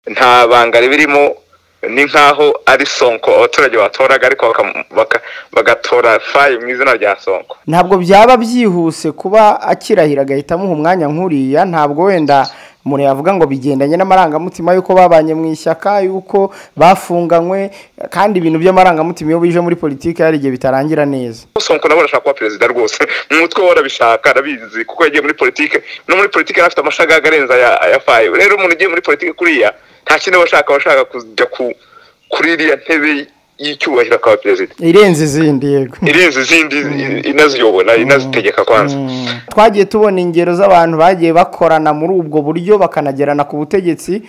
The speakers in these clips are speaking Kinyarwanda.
nta banga ribirimo ni nkaho ari sonko abaturage batoraga ariko bagatora fayi mu izina rya sonko ntabwo byaba byihuse kuba akirahira agahita amuha umwanya nk'uriya ntabwo wenda umuntu yavuga ngo bigendanye n'amarangamutima y'uko babanye mu ishyaka y'uko bafunganywe kandi ibintu by'amarangamutima iyo bije muri politiki hari igihe bitarangira neza sonko nawe arashaka kuba perezida rwose mu mutwe we arabishaka arabizi kuko yagiye muri politiki no muri politiki yari afite amashagaga arenze aya fayi rero umuntu ugiye muri politiki kuriya nta kintu bashaka bashaka kujya kuri iriya ntebe y'icyubahiro akaba perezida irenze izindi yego irenze izindi inaziyobora inazitegeka kwanza twagiye tubona ingero z'abantu bagiye bakorana muri ubwo buryo bakanagerana ku butegetsi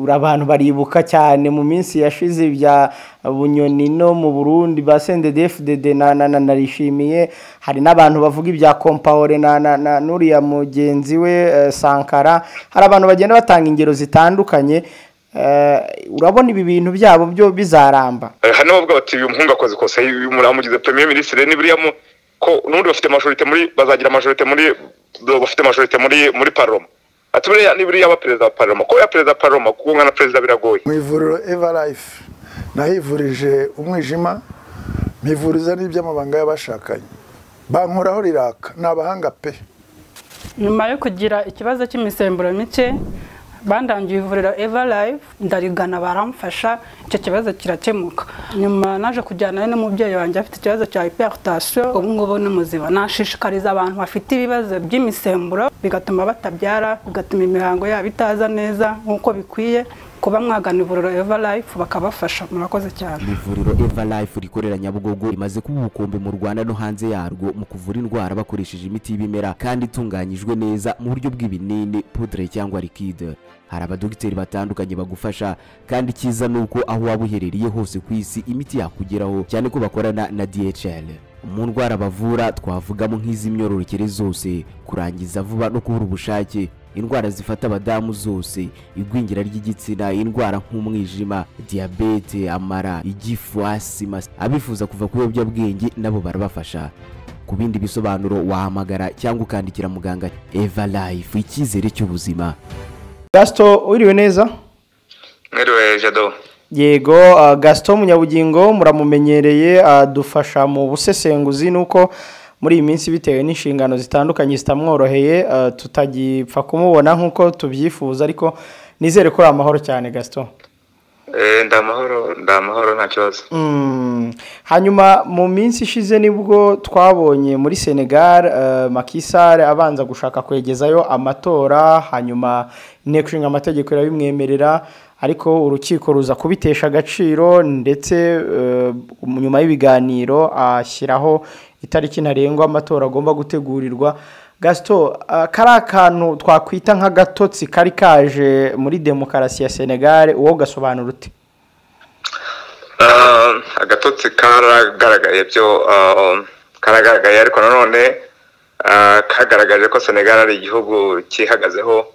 abantu baribuka cyane mu minsi yashize bya bunyoni no mu burundi ba sendedefudede narishimiye hari n'abantu bavuga ibya kompawure na n'uriya mugenzi we sankara hari abantu bagenda batanga ingero zitandukanye urabona ibi bintu byabo byo bizaramba hano bavuga bati uyu muhungu akoze ikosa mugize premier minisitiri n'ibiriya ko n'ubundi bafite majorite muri bazagira majorite muri bafite majorite muri muri paroma ati buriya ni buriya aba perezida wa paroma kuba perezida wa paroma kuba na perezida biragoye mu ivuriro eva life nahivurije umwijima mpivuriza n'iby'amabanga y'abashakanye bankoraho riraka ni abahanga pe nyuma yo kugira ikibazo cy'imisemburo mike bandangiye ivuriro eva life ndarigana baramfasha icyo kibazo kirakemuka nyuma naje kujyana n'umubyeyi wanjye afite ikibazo cya hiperutasiyo ubu ngubu ni muzima nashishikariza abantu bafite ibibazo by'imisemburo bigatuma batabyara bigatuma imihango yabo itaza neza nk'uko bikwiye kuba mwagana ivuriro eva life bakabafasha murakoze cyane ivuriro eva life rikorera nyabugogo rimaze kuba ubukombe mu rwanda no hanze yarwo mu kuvura indwara bakoresheje imiti y'ibimera kandi itunganyijwe neza mu buryo bw'ibinini pudre cyangwa likide hari abadogiteri batandukanye bagufasha kandi cyiza ni uko aho waba uherereye hose ku isi imiti yakugeraho cyane ko bakorana na dhl mu ndwara bavura twavugamo nk'iz'imyororokere zose kurangiza vuba no kubura ubushake indwara zifata abadamu zose igwingira ry'igitsina indwara nk'umwijima diyabete amara igifu asima abifuza kuva ku biyobyabwenge nabo barabafasha ku bindi bisobanuro wahamagara cyangwa ukandikira muganga eva life icyizere cy'ubuzima gasito uriwe neza mwiriwe jado yego gasito munyabugingo muramumenyereye dufasha mu busesenguzi nuko muri iyi minsi bitewe n'inshingano zitandukanye zitamworoheye tutagipfa kumubona nk'uko tubyifuza ariko nizere ko ari amahoro cyane gasito ndi amahoro ndi amahoro nta kibazo hanyuma mu minsi ishize nibwo twabonye muri senegal makisare abanza gushaka kwegezayo amatora hanyuma inteko ishinga amategeko irabimwemerera ariko urukiko ruza kubitesha agaciro ndetse nyuma y'ibiganiro ashyiraho itariki ntarengwa amatora agomba gutegurirwa gasito kari akantu twakwita nk'agatotsi kari kaje muri demokarasi ya senegali uwo gasobanura ute agatotsi karagaragaye byo karagaragaye ariko nanone kagaragaje ko senegali ari igihugu cyihagazeho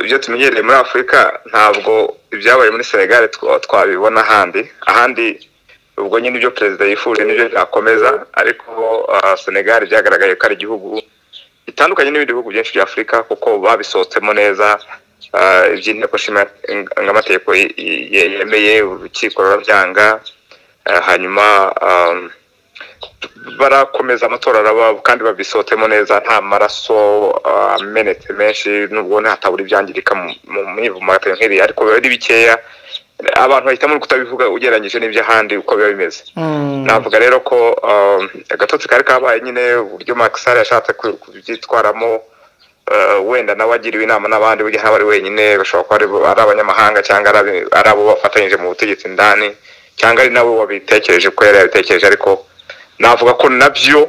ibyo tumenyereye muri afurika ntabwo ibyabaye muri senegali twabibona ahandi ahandi ubwo nyine ibyo perezida yifuje n'ibyo byakomeza ariko senegali byagaragaye ko ari igihugu gitandukanye n'ibindi bihugu byinshi bya afurika kuko babisohotsemo neza iby'inteko nshingamategeko yemeye urukiko rurabyanga hanyuma barakomeza amatora araba kandi babisohotsemo neza nta maraso amenetse menshi nubwo ntihatabura ibyangirika mu myivumagatero nk'iriya ariko biba ari bikeya abantu bahitamo kutabivuga ugereranyije n'iby'ahandi uko biba bimeze navuga rero ko agatotsi kari kabaye nyine uburyo makisari yashatse kubyitwaramo wenda nawe agiriwe inama n'abandi burya haba ari wenyine bashobora kuba ari abanyamahanga cyangwa ari abo bafatanyije mu butegetsi indani cyangwa ari nabo babitekereje ko yari yabitekereje ariko navuga ko nabyo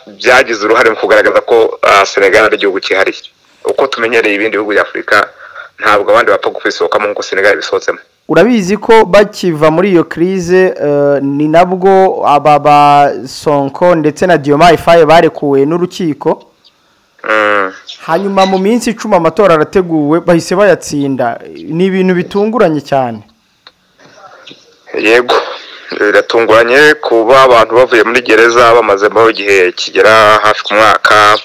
byagize uruhare mu kugaragaza ko senegali ari igihugu cyihariye uko tumenyereye ibindi bihugu bya afurika ntabwo abandi bapfa kubisohokamo nk'uko senegali bisohotsemo urabizi ko bakiva muri iyo kirize ni nabwo aba basonko ndetse na diyomayi faye barekuwe n'urukiko hanyuma mu minsi icumi amatora arateguwe bahise bayatsinda ni ibintu bitunguranye cyane yego biratunguranye kuba abantu bavuye muri gereza bamazemo igihe kigera hafi ku mwaka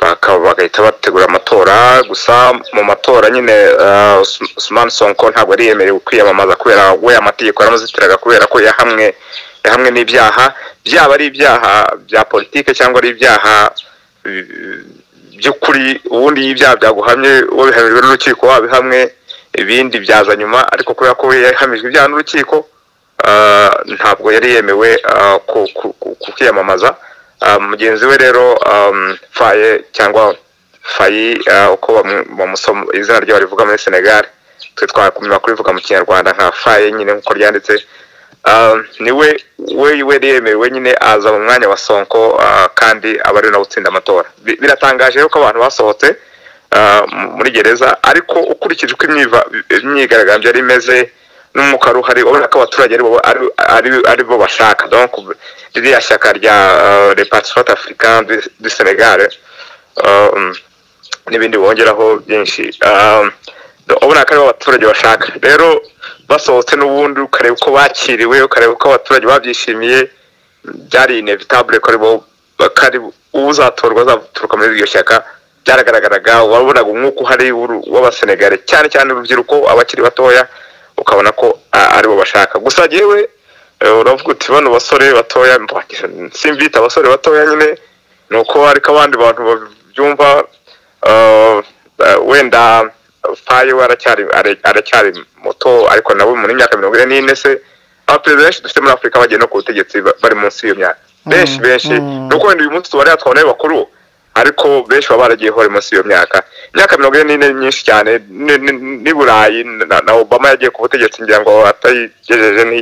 baka- bagahita bategura amatora gusa mu matora nyine eh, Us- Usman Sonko ntabwo yari yemerewe kwiyamamaza kubera we amategeko yaramuzitiraga kubera ko yahamwe yahamwe n'ibyaha byaba ari ibyaha bya politike cyangwa ari ibyaha eh, by'ukuri ubundi iyo ibyaha byaguhamye wabihamijwe n'urukiko wabihamwe ibindi byaza nyuma ariko kubera ko we yahamijwe ibyaha n'urukiko ah, ntabwo yari yemewe ah, ku- ku- ku- ku kwiyamamaza Ah, mugenzi we rero um, faye cyangwa fayi ah, uko bamu- bamusoma izina ryawe rivuga muri senegal twe twakumenya kurivuga mu kinyarwanda nka faye nyine nk'uko ryanditse Ah, ni we we yari yemerewe nyine aza mu mwanya wa sonko ah, kandi aba ari nawe utsinda amatora Bi- biratangaje rero ko abantu basohotse ah, mu- muri gereza ariko ukurikije uko imyiva- imyigaragambyo yari imeze n'umwuka wari uhari ubona ko abaturage ari bo- ari- ari- ari bo bashaka donc ririya shyaka rya repatriot africain du- du senegal um, n'ibindi bongeraho byinshi Um, ubona ko aribo abaturage bashaka rero basohotse n'ubundi ukareba uko bakiriwe ukareba uko abaturage babyishimiye byari inevitable ko aribo bakari uzatorwa azaturuka muri iryo shyaka byaragaragaraga wabonaga umwuka uhari w'uru- w'abasenegare cyane cyane urubyiruko abakiri batoya ukabona ko a- aribo bashaka gusa yewe uravuga uti bano basore batoya mbwakira, simbita abasore batoya nyine ni uko ariko abandi bantu babyumva eh, eh, wenda faye we aracyari ara- aracyari muto ariko nawe muri imyaka mirongo ine n'ine se abaperezida benshi dufite muri afurika bagiye no ku butegetsi ba- bari munsi y'iyo myaka benshi benshi mm. nuko wenda uyu munsi tuba yatwawe n'abakuru ariko benshi baba baragiye hore munsi y'iyo myaka imyaka mirongo ine n'ine ni myinshi cyane ni- ni- ni burayi na, na obama yagiye ku butegetsi ngira ngo atayigejeje ni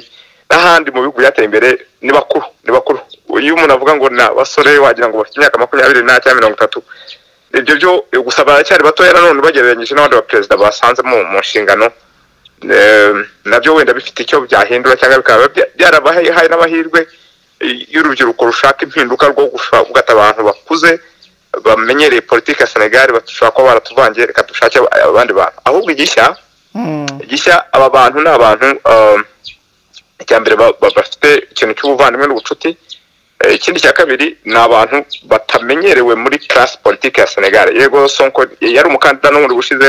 n'ahandi mu bihugu byateye imbere ni bakuru ni bakuru iyo umuntu avuga ngo ni abasore wagira ngo bafite imyaka makumyabiri n'ane cyangwa mirongo itatu ibyo byo gusa baracyari batoya nanone ubagereranyije n'abandi baperezida basanze mu mu nshingano Eh, nabyo wenda bifite icyo byahindura cyangwa bikaba bya- byarabahaye n'amahirwe eh, y'urubyiruko rushaka impinduka rwo gushaka abantu bakuze bamenyereye politiki ya senegali bashobora kuba baratuvangiye reka dushake ab- abandi bantu ahubwo igishya gishya aba bantu ni abantu um, icya mbere ba- ba- bafite ikintu cy'ubuvandimwe n'ubucuti Eh, ikindi cya kabiri ni abantu batamenyerewe muri class politiki ya senegal yego sonko yari umukandida n'ubundi bushize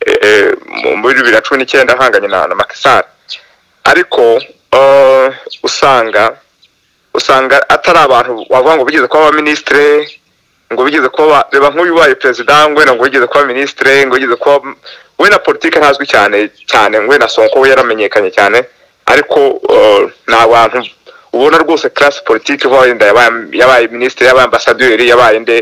eh, eh, mu- muri bibiri na cumi n'icyenda ahanganye na na Macky Sall ariko eh, usanga usanga atari abantu wavuga ngo bigeze kuba abaminisitire ngo bigeze kuba ba- reba nk'uyu ubaye perezida ngwena ngo bigeze kuba minisitire ngo bigeze kuba we na politiki ntazwi cyane cyane ngwena sonko we yaramenyekanye cyane ariko eh, ni abantu ubona rwose class politiki vuba wenda yabaye yabaye minisitiri yabaye ambasaderi yabaye nde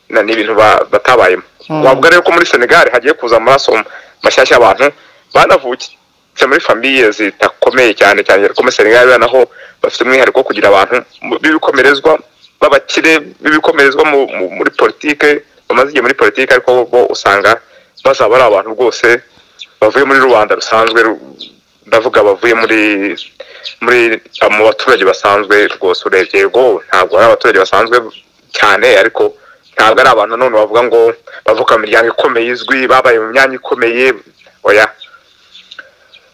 na n'ibintu ba- batabayemo wavuga rero ko muri senegal hagiye kuza amaraso mashyashya y'abantu banavukitse muri famiye zidakomeye cyane cyane ariko muri senegal rero naho bafite umwihariko wo kugira abantu mu- b'ibikomerezwa b'abakire b'ibikomerezwa mu- mu- muri politike bamaze igihe muri politike ariko bo- bo usanga bazaba ari abantu rwose bavuye muri rubanda rusanzwe ru- ndavuga bavuye muri muri mu baturage basanzwe rwose urebye rwo ntabwo ari abaturage basanzwe cyane ariko ntabwo ari abantu none bavuga ngo bavuka mu miryango ikomeye izwi babaye mu myanya ikomeye oya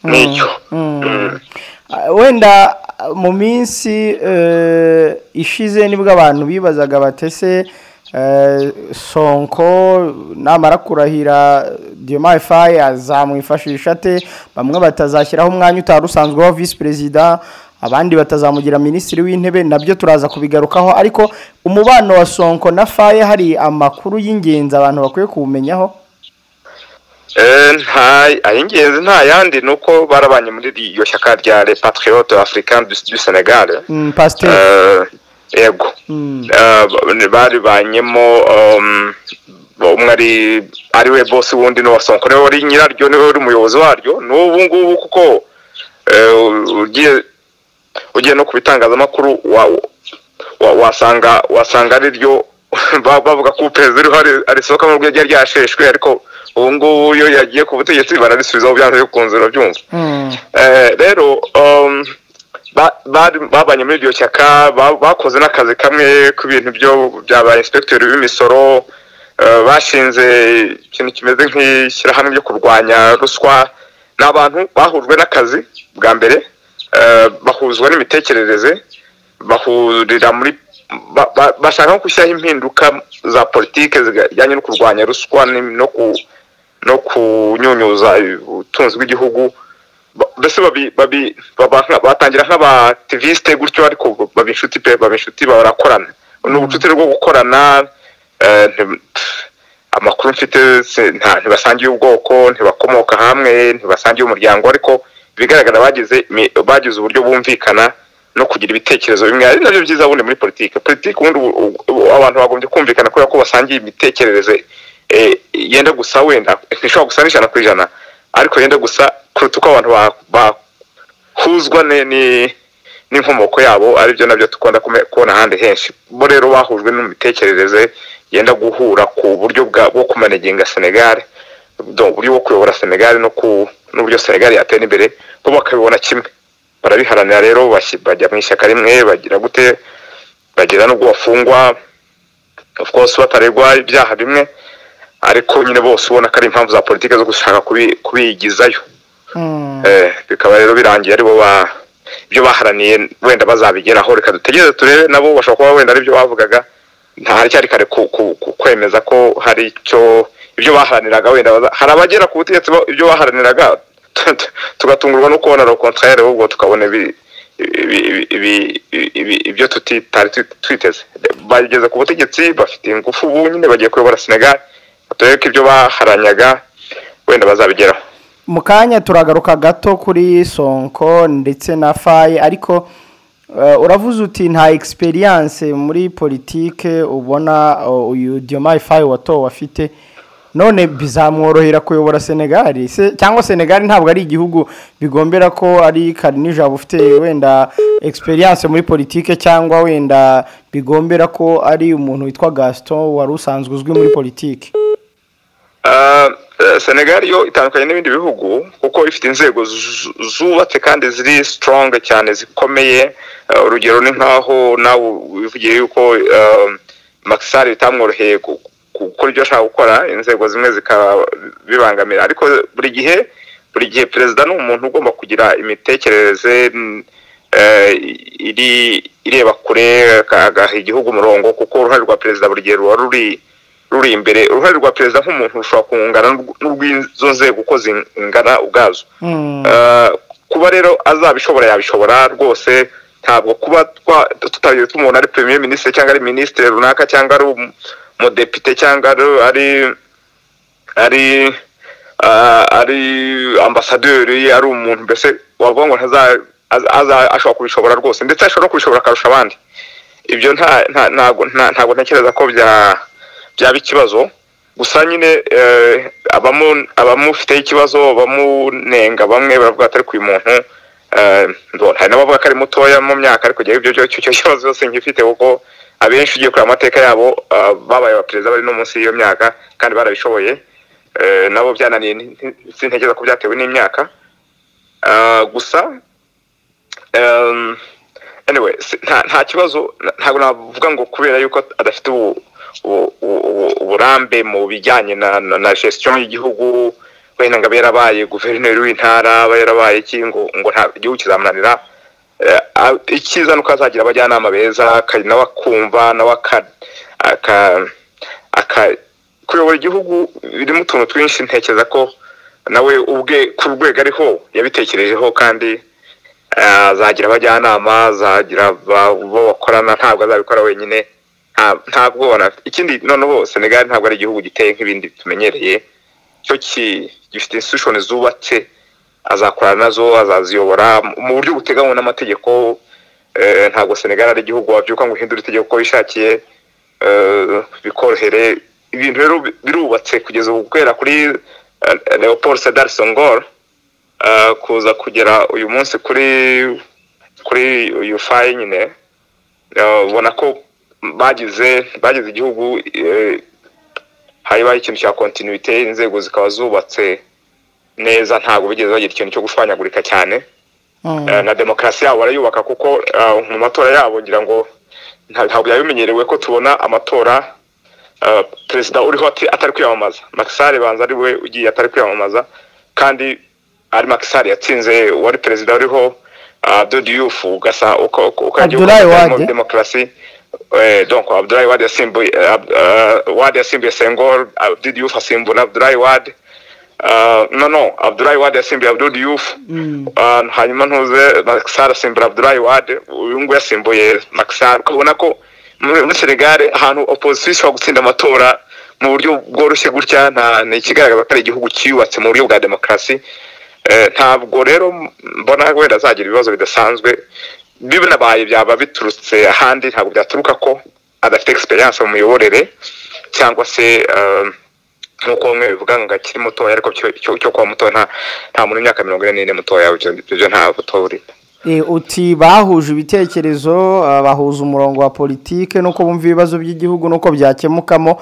nicyo Mm. Ah, wenda ah, mu minsi eh, ishize nibwo abantu bibazaga batese eh, sonko namara kurahira diomaye faye azamwifashisha ate bamwe batazashyiraho umwanya utari usanzwe wa visi perezida abandi batazamugira minisitiri w'intebe nabyo turaza kubigarukaho ariko umubano wa sonko na faye hari amakuru y'ingenzi abantu bakwiye kuwumenyaho Eh, nta ay'ingenzi nta yandi ni uko barabanye muri iryo shyaka rya le patriote africain du, du senegal Mm, pasiteri Eh, yego Eh, ba- baribanyemo um, umwe ari ari we bosi wundi ni uwa sonko niwe wari nyiraryo niwe wari umuyobozi waryo n'ubu ngubu kuko eh, ugiye ugiye no ku bitangazamakuru wa, wa, wasanga wasanga ari ryo ba- bavuga ko perezida uriho ari- arisohoka mu rwego ryasheshwe ariko ubu ngubu iyo yagiye ku butegetsi bararisubizaho byanze bikunze urabyumva Eh, rero um, ba- bari- babanye muri iryo shyaka ba- bakoze n'akazi kamwe ku bintu byo bya ba inspektori b'imisoro eh, bashinze ikintu kimeze nk'ishyirahamwe ryo kurwanya ruswa ni abantu bahujwe n'akazi bwa mbere eh, bahuzwa n'imitekerereze bahurira muri ba- ba- bashaka nko gushyiraho impinduka za politiki zijyanye no kurwanya ruswa ni- no ku no kunyunyuza ubutunzi bw'igihugu Ba- mbese babi- babi- baba nka- batangira nk'abativisite gutyo ariko baba inshuti pe baba inshuti barakorana ni ubucuti bwo gukorana eh, nti- amakuru mfite si- nta- ntibasangiye ubwoko ntibakomoka hamwe ntibasangiye umuryango ariko ibigaragara bagize imi- bagize uburyo bumvikana no kugira ibitekerezo bimwe ari nabyo byiza bundi muri politiki politiki ubundi ubu- ubu- ubu- abantu bagombye kumvikana kubera ko basangiye imitekerereze eh, yenda gusa wenda ntishobora gusa n'ijana ku ijana ariko yenda gusa kuruta uko abantu ba- bahuzwa ne- ni- n'inkomoko yabo aribyo nabyo dukunda kume- kubona ahandi henshi bo rero bahujwe n'imitekerereze yenda guhura ku buryo bwa- bwo kumanaginga senegal do- uburyo bwo kuyobora senegal no ku- n'uburyo senegal yatera imbere bo bakabibona kimwe barabiharanira rero bashyi- bajya mu ishyaka rimwe bagira gute bagera n'ubwo bafungwa of course bataregwa ibyaha bimwe ariko nyine bose ubona ko ari impamvu za politiki zo gushaka kubi- kubigizayo Mm. Eh, bikaba rero birangiye aribo ba ibyo baharaniye wenda bazabigeraho reka dutegereze turebe nabo bashobora kuba wenda aribyo bavugaga ntacyari kare ku, ku, ku, kwemeza ko hari icyo ibyo baharaniraga wenda baza- hari abagera ku butegetsi bo- ibyo baharaniraga tu- tu- tugatungurwa no kubona lo contraire ahubwo tukabona ibi- ibi- ibi- ibi- ibi- ibyo tutitari twi- twiteze bageze ku butegetsi bafite ingufu ubu nyine bagiye kuyobora senegal turebe ko ibyo baharanyaga wenda bazabigeraho mu kanya turagaruka gato kuri sonko ndetse na faye ariko eh, uravuze uti nta egisperiyanse muri politike ubona eh, uyu diomaye faye watowe afite none bizamworohera kuyobora senegali se cyangwa senegali ntabwo ari igihugu bigombera ko ari karinijabo ufite wenda egisperiyanse muri politike cyangwa wenda bigombera ko ari umuntu witwa gaston wari usanzwe uzwi muri politike Ah, eh, Senegal yo itandukanye n'ibindi bihugu kuko ifite inzego zu- zubatse kandi ziri strong cyane zikomeye Eh, urugero ni nkaho nawe wivugiye yuko Maxar bitamworoheye gu- gu- gukora ibyo ashaka gukora inzego zimwe zikabibangamira ariko buri gihe buri gihe perezida ni umuntu ugomba kugira imitekerereze mm, eh, iri ireba kure aga- agaha igihugu umurongo kuko uruhare rwa perezida buri gihe ruba ruri ruri imbere uruhare rwa perezida nk'umuntu rushobora kungana n'urw- n'urw'izo nzego uko zingana ubwazo Mm. Eh, kuba rero azabishobora yabishobora rwose ntabwo kuba twa- tutagiye tumubona ari premier ministre cyangwa ari ministre runaka cyangwa ari umu- umudepite cyangwa ari- ari ari ah, ari ambasaderi ari umuntu mbese wavuga ngo ntaza- aza- aza- ashobora kubishobora rwose ndetse ashobora no kubishobora akarusha abandi ibyo nta nta- ntago nta- ntago ntekereza ko bya byaba ikibazo gusa nyine eh, abamu abamufiteho ikibazo bamunenga bamwe baravuga ati ariko uyu muntu eh, ndo- hari n'abavuga ko ari mutoya mu myaka ariko igihe ibyo byo- icyo icyo kibazo cyose ngifite kuko abenshi ugiye kureba amateka yabo eh, babaye abaperezida bari no munsi y'iyo myaka kandi barabishoboye Eh, nabo byananiye nti- nti- sintekereza ko byatewe n'imyaka Ah, gusa um, anyway si- nta nta kibazo na- ntabwo navuga ngo kubera yuko adafite ubu- ubu- ubu- uburambe mu bijyanye na na, na gestion y'igihugu wenda ngo abe yarabaye guverineri w'intara aba yarabaye iki ngo ngo nta igihugu kizamunanira Eh, a- icyiza nuko azagira abajyanama beza ka- nawe akumva nawe aka aka aka kuyobora igihugu birimo utuntu twinshi ntekereza ko nawe ubwe ku rwego ariho yabitekerejeho kandi eh, azagira abajyanama azagira abo bakorana ntabwo azabikora wenyine nta- nta bwoba na- ikindi noneho senegali ntabwo ari igihugu giteye nk'ibindi tumenyereye cyo ki- gifite institution zubatse azakorana nazo azaziyobora mu buryo buteganywa n'amategeko eh, ntabwo senegali ari igihugu wabyuka ngo uhindure itegeko uko wishakiye eh, bikorohere ibintu rero bi- birubatse kugeza ubu guhera kuri eh, Leopold Sedar Senghor eh, kuza kugera uyu munsi kuri kuri uyu fayi nyine eh, ubona ko bagize bagize igihugu eh, habaye ikintu cya kontinuite inzego zikaba zubatse neza ntabwo bigeze bagira ikintu cyo gushwanyagurika cyane Mm. Eh, na demokarasi yabo barayubaka kuko eh, mu matora yabo ngira ngo nta- ntabwo byari bimenyerewe ko tubona amatora eh, perezida uriho ati- atari kwiyamamaza makisari banza ari we ugiye atari kwiyamamaza kandi ari makisari yatsinze wari perezida uriho dodi yufu ugasa uko uko- uko yagiye Abdoulaye ukomeza Wade. muri demokarasi Eh, donc Abdoulaye Wade yasimbuye Ab- eh, Wade yasimbuye Senghor Ab- Abdou Diouf asimbura Abdoulaye Wade Ah, no no Abdoulaye Wade yasimbuye Abdou Diouf Ah, hanyuma ntuze Maxar asimbura Abdoulaye Wade uyu nguyu yasimbuye Maxar ukabona ko muri muri Senegal ahantu opposition ishobora gutsinda amatora mu buryo bworoshye gutya nta ni ikigaragaza ko ari igihugu cyiyubatse mu buryo bwa demokarasi Eh, ntabwo rero mbona wenda azagira ibibazo bidasanzwe binabaye byaba biturutse ahandi ntabwo byaturuka ko adafite egisperiyanse mu miyoborere cyangwa se eh, nk'uko bamwe bivuga ngo akiri mutoya ariko cyo- cyo cyo kuba mutoya nta- nta muntu w'imyaka mirongo ine n'ine mutoya ibyo ibyo nta buto buri Eh, uti bahuje ibitekerezo ah, bahuza umurongo wa politike nuko bumva ibibazo by'igihugu nuko byakemukamo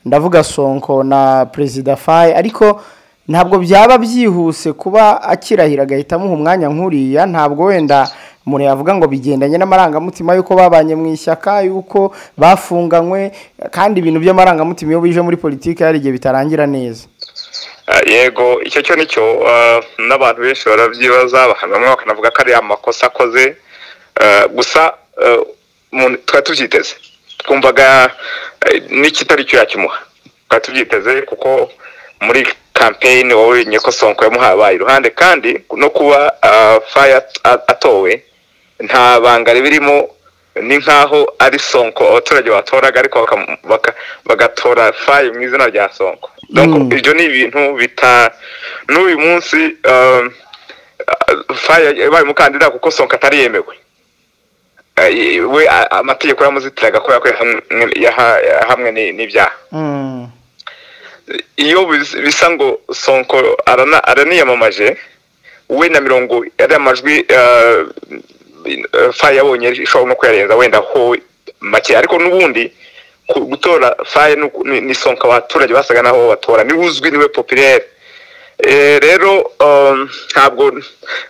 ndavuga sonko na perezida faye ariko ntabwo byaba byihuse kuba akirahira agahita amuha umwanya nk'uriya ntabwo wenda umuntu yavuga ngo bigendanye n'amarangamutima y'uko babanye mu ishyaka y'uko bafunganywe kandi ibintu by'amarangamutima iyo bije muri politike hari igihe bitarangira neza Ah, yego icyo cyo nicyo ah, n'abantu benshi barabyibaza baka- bamwe bakanavuga ko ari amakosa akoze Ah, gusa ah, umuntu- twari tubyiteze twumvaga eh, n'ikitari cyo yakimuha twari tubyiteze kuko muri kampeyini wowe ko sonko yamuhaye abaye iruhande kandi no kuba ah, faye at- a- atowe nta banga ribirimo ni nkaho ari sonko abaturage batoraga ariko baka- baka- bagatora faye mu izina rya sonko Donc, Mm. ibyo ni ibintu bita n'uyu munsi ah, ah, faye yabaye umukandida kuko sonko atari yemewe Eh, we a- amategeko yamuzitiraga kubera ko yahamwe- yaha- yahamwe ni- n'ibyaha Mm. iyo bis- bisa ngo sonko arana- araniyamamaje we na mirongo ari amajwi eh, eh, faye yabonye ishobora no kuyarenza wenda ho make ariko n'ubundi ku- gutora faye ni uku- ni- ni sonko abaturage basaga naho batora niwe uzwi niwe popirere Eh, rero um, ntabwo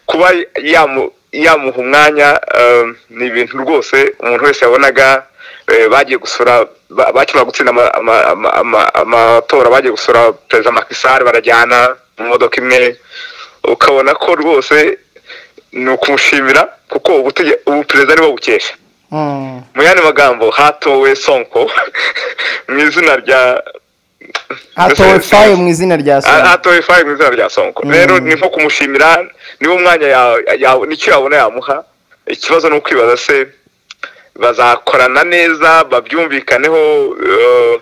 kuba yamu- yamuha umwanya um, ni ibintu rwose umuntu wese yabonaga eh, bagiye gusura ba- bakimara gutsinda ama- ama- ama- ama- amatora bagiye gusura perezida makisari barajyana mu modoka imwe ukabona ko rwose ni ukumushimira kuko ubutege- ubu perezida nibo bukesha Mm. mu yandi magambo hatowe sonko mu izina rya hatowe faye mu izina rya A- sonko atoye fayi mu izina rya sonko rero ni nko kumushimira niba umwanya yawe yawe- nicyo yabona yamuha ikibazo ni ukwibaza se bazakorana neza babyumvikaneho eh,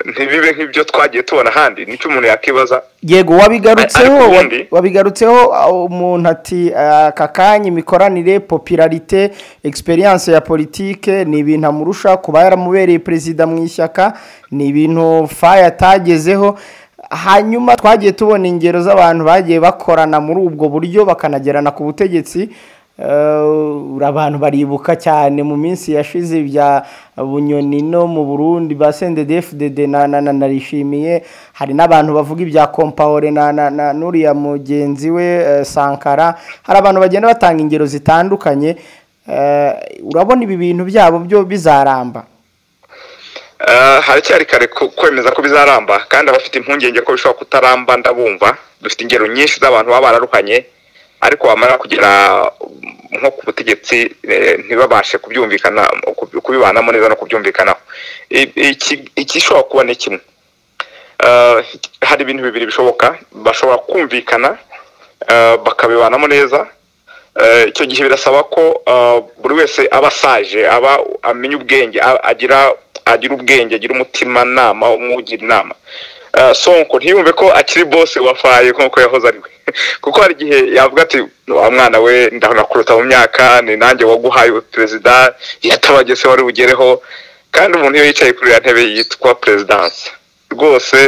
ntibibe nk'ibyo twagiye tubona ahandi nicyo umuntu yakwibaza yego wabigarutseho Ariko wa- ubundi- wabigarutseho ah, umuntu ati ah, aka kanya imikoranire popularite egisperiyanse ya politike ni ibintu amurusha kuba yaramubereye perezida mu ishyaka ni ibintu faye atagezeho hanyuma twagiye tubona ingero z'abantu bagiye bakorana muri ubwo buryo bakanagerana ku butegetsi Eh, abantu baribuka cyane mu minsi yashize bya bunyoni no mu burundi ba sendedefudede na na na narishimiye hari n'abantu bavuga ibya kompawore na na na n'uriya mugenzi we eh, sankara hari abantu bagenda batanga ingero zitandukanye Eh, urabona ibi bintu byabo byo bizaramba Eh, haracyari kare ku- kwemeza ko bizaramba kandi abafite impungenge ko bishobora kutaramba ndabumva dufite ingero nyinshi z'abantu baba bararuhanye ariko bamara kugera mm, nko ku butegetsi eh, ntibabashe kubyumvikana kub- kubibanamo neza no kubyumvikanaho I- iki- igishobora kuba ni kimwe Eh, hari ibintu bibiri bishoboka bashobora kumvikana eh, bakabibanamo neza Eh, icyo gihe birasaba ko eh, buri wese aba asaje aba amenya ubwenge a- agira agira ubwenge agira umutimanama umwugira inama Eh, sonko ntiyumve ko akiri bose wafaye nk'uko yahoze ari we kuko hari igihe yavuga ati wa mwana we ndanakuruta mu myaka ni nanjye waguhaye perezida yatabagese wari bugereho kandi umuntu iyo yicaye kuri iriya ntebe yitwa perezidansi rwose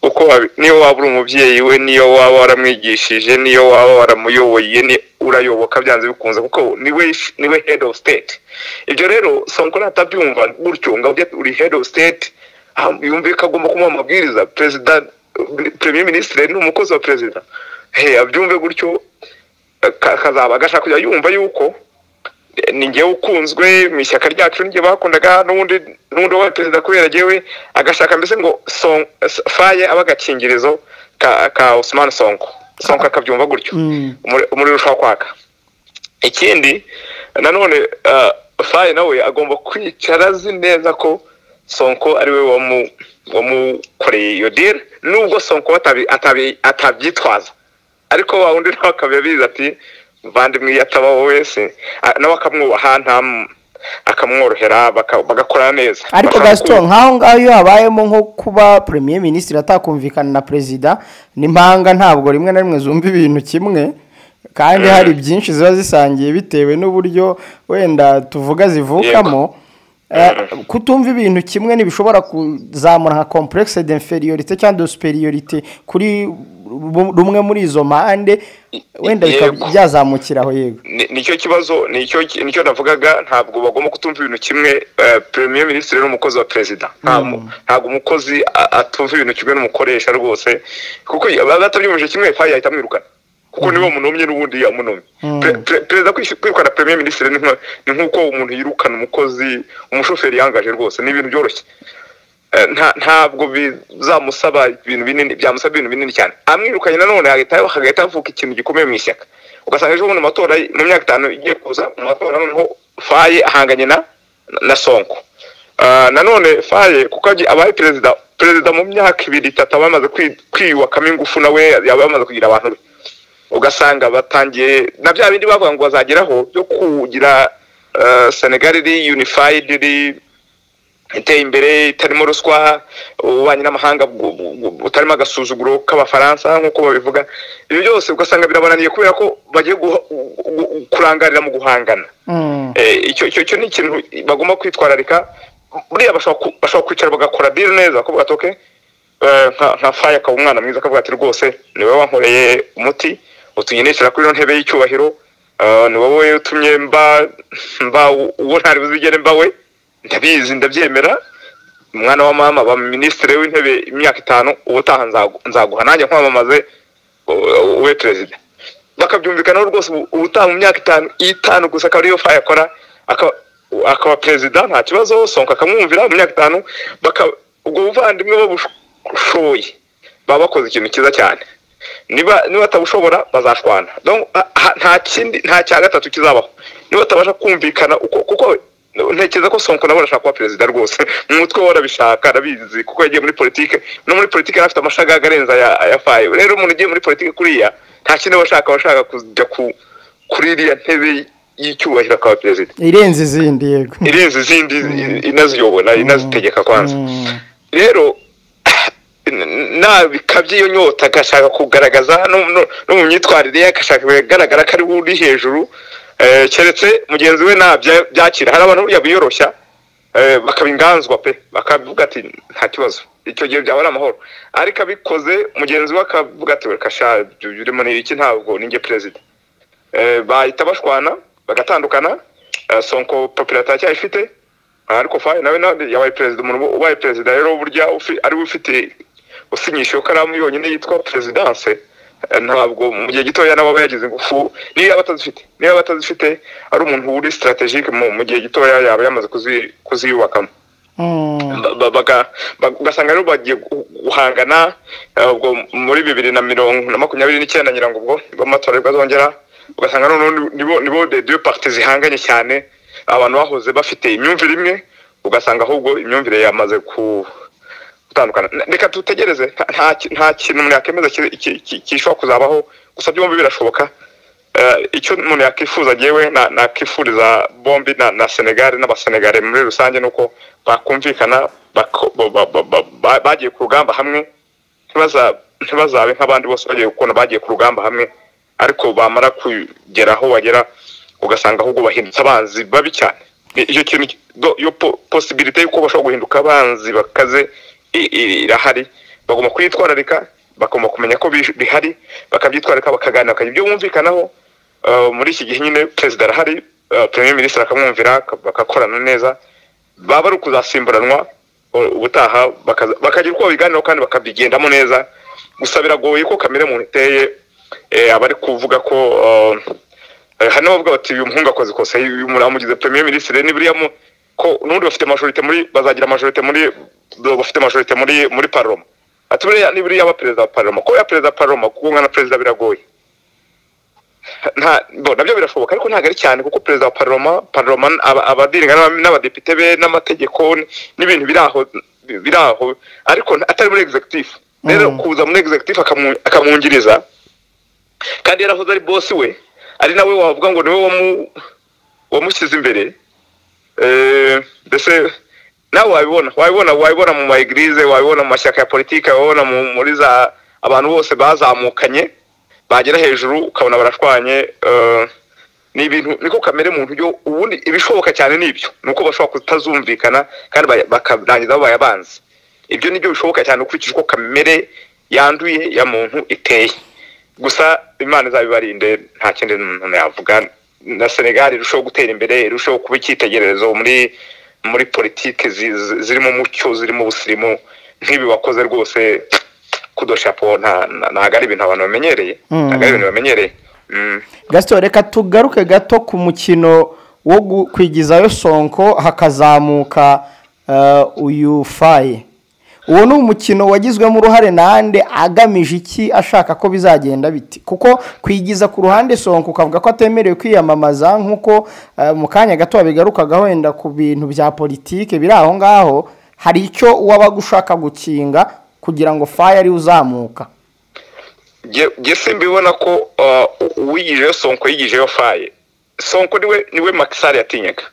uko wabi- niyo waba uri umubyeyi we niyo waba waramwigishije niyo waba waramuyoboye ni urayoboka byanze bikunze kuko niwe sh- niwe head of state ibyo rero sonko natabyumva gutyo ngo ujye- uri head of state ah, yumve ko agomba kumuha amabwiriza perezida premier ministre ni umukozi wa perezida he abyumve gutyo ka- kazaba gashaka kujya yumva yuko ni ngewe ukunzwe mu ishyaka ryacu n'igihe bakundaga n'ubundi n'ubundi wabaye perezida kubera agewe agashaka mbese ngo Son- faye aba agakingirizo ka ka Usman Sonko Sonko akabyumva gutyo Mm. umuriro ushobora kwaka ikindi nanone eh, faye nawe agomba kwicara azi neza ko sonko ari we wamukoreye iyo diri nubwo sonko atabyitwaza ariko wa wundi nawe akaba abizi ati mvandimwe iyo atabaho wese nawe akamwubaha akamworohera bagakorana neza ariko gasito nk'aho ngaho iyo habayemo nko kuba premier minisitiri atakumvikana na perezida n'impanga ntabwo rimwe na rimwe zumva ibintu kimwe kandi hari byinshi ziba zisangiye bitewe n'uburyo wenda tuvuga zivukamo kutumva ibintu kimwe ntibishobora kuzamura nka kompuregisi de inferiorite cyangwa superiorite kuri rumwe muri izo mpande wenda bikaba byazamukiraho yego nicyo kibazo nicyo navugaga ntabwo bagomba kutumva ibintu kimwe premier minisitiri n'umukozi wa perezida ntabwo umukozi atumva ibintu kimwe n'umukoresha rwose kuko batabyumvise kimwe fayi yahita amwirukana kuko niba munumye n'ubundi yamunumye perezida kwirukana premier minisitiri ni nk'uko umuntu yirukana umukozi umushoferi yangaje rwose ni ibintu byoroshye ntabwo bizamusaba ibintu binini byamusaba ibintu binini cyane amwirukanye nanone hagahita havuka ikintu gikomeye mu ishyaka ugasanga ejo bundi amatora mu myaka itanu igiye kuza mu matora noneho faye ahanganye na na sonko nanone faye kuko abaye perezida perezida mu myaka ibiri itatu aba yamaze kwiyubakamo ingufu nawe yaba yamaze kugira abantu be ugasanga batangiye na bya bindi bavuga ngo bazageraho byo kugira senegali iri unifayidi iri iteye imbere itarimo ruswa ububanyi n'amahanga butarimo agasuzuguro k'abafaransa nk'uko babivuga ibyo byose ugasanga birabananiye kubera ko bagiye kurangarira mu guhangana icyo ni ikintu bagomba kwitwararika buriya bashobora kwicara bagakora diri neza kuvuga ati nka faye akaba umwana mwiza akavuga ati rwose ni wowe wankoreye umuti utunyeneshyira kuri ino ntebe y'icyubahiro ni wowe utumye mba uwo ntari buzigere mba we ndabizi ndabyemera umwana wa mama ba minisitiri w'intebe imyaka itanu ubutaha nzaguha nanjye nkwamamaze we perezida bakabyumvikanaho rwose ubutaha mu myaka itanu itanu gusa akaba ariyo faye akora akaba perezida nta kibazo sonka akamwumvira mu myaka itanu ubwo buvandimwe babushoboye baba bakoze ikintu cyiza cyane niba batabushobora bazashwana nta kindi nta cya gatatu kizabaho niba batabasha kumvikana kuko ntekereza ko sonko nawe arashaka kuba perezida rwose mu mutwe we arabishaka arabizi kuko yagiye muri politiki no muri politiki yari afite amashagaga arenze aya faye rero umuntu ugiye muri politiki kuriya nta kindi aba ashaka aba ashaka kujya kuri iriya ntebe y'icyubahiro akaba perezida irenze izindi yego irenze izindi inaziyobora inazitegeka kwanza rero nabikabye iyo nyota agashaka kugaragaza no mu myitwarire ye agashaka kugaragara ko ari we uri hejuru keretse mugenzi we byakira hari abantu buriya biyoroshya bakaba inganzwa pe bakavuga ati nta kibazo icyo gihe byaba ari amahoro ariko abikoze mugenzi we akavuga ati we kasha urimo ni iki ntabwo ninjye perezida bahita bashwana bagatandukana sonko papira atacyayifite ariko fayi nawe nawe yabaye perezida umuntu ubaye perezida rero burya ariwe ufite usinyisha ikaramu yonyine yitwa perezidanse ntabwo mu gihe gitoya nabo yagize ingufu niba batazifite niba batazifite ari umuntu uri sitarategike mu gihe gitoya yaba yamaze kuziyubakamo ugasanga rero bagiye guhangana ubwo muri bibiri na mirongo na makumyabiri n'icyenda nyirango ubwo b'amatora bazongera ugasanga noneho nibo de deux parti zihanganye cyane abantu bahoze bafite imyumvire imwe ugasanga ahubwo imyumvire yamaze ku gutandukana reka dutegereze nta kintu umuntu yakemeza kishobora kuzabaho gusa byombi birashoboka icyo umuntu yakwifuza ngewe nakifuriza bombi na senegare n'abasenegare muri rusange ni uko bakumvikana bagiye ku rugamba hamwe ntibazabe nk'abandi bose bagiye gukunda bagiye ku rugamba hamwe ariko bamara kugera aho bagera ugasanga ahubwo bahindutse abanzi babi cyane icyo kintu iyo posibilite y'uko bashobora guhinduka abanzi bakaze irahari bagomba kuyitwararika bagomba kumenya ko bihari bakabyitwararika bakaganira bakajya ibyo bumvikanaho muri iki gihe nyine perezida arahari premier minisitiri akamwumvira bagakorana neza baba ari ukuzasimburanwa ubutaha bakagira uko babiganiraho kandi bakabigendamo neza gusa biragoye ko kamere muntu iteye abari kuvuga ko hano bavuga bati uyu muhungu akoze ikosa uyu muntu amugize premier minisitiri ni buriya ko n'ubundi bafite majorite muri bazagira majorite muri bafite majorite muri muri paroma ati buriya ni buriya aba perezida wa paroma kuba perezida wa paroma kuba umwana perezida biragoye nta- bo, nabyo birashoboka ariko ntabwo ari cyane kuko perezida wa paroma paroma aba- abadiringa n'aba- n'abadepite be n'amategeko n- n'ibintu biri aho biri aho ariko nta- atari muri executive rero kuza muri executive akamu- akamwungiriza kandi yarahoze ari bosi we ari nawe wavuga ngo niwe wamu- wamushyize imbere Eh, mbese nawe wabibona wabibona wabibona mu maegirize wabibona mu mashyaka ya politiki wabibona mu- muri za abantu bose bazamukanye bagera hejuru ukabona barashwanye eh, ni ibintu niko kamere muntu byo ubundi ibishoboka cyane ni ibyo ni uko bashobora kutazumvikana kandi baya- bakarangiza babaye abanzi ibyo ni byo bishoboka cyane ukurikije uko kamere yanduye ya muntu iteye gusa imana izabibarinde nta kindi umuntu yavuga na senegal irushaho gutera imbere irushaho kuba icyitegererezo muri muri politiki zi- zi- zirimo umucyo zirimo ubusirimu nk'ibi wakoze rwose kudoshapo nta- nta- ntabwo ari ibintu abantu bamenyereye Mm. ntabwo ari ibintu bamenyereye Mm. gasito reka tugaruke gato ku mukino wo gu- kwigizayo sonko hakazamuka eh, uyu faye uwo ni umukino wagizwemo uruhare nande agamije iki ashaka ko bizagenda biti kuko kwigiza ku ruhande sonko ukavuga ko atemerewe kwiyamamaza nk'uko eh, mu kanya gato wabigarukaga wenda ku bintu bya politike biri aho ngaho hari icyo wabaga ushaka gukinga kugira ngo faye ariwe uzamuka Jye- jye simbibona ko uh, uwiyijeyo sonko yiyijeyo faye sonko niwe niwe makisari yatinyaga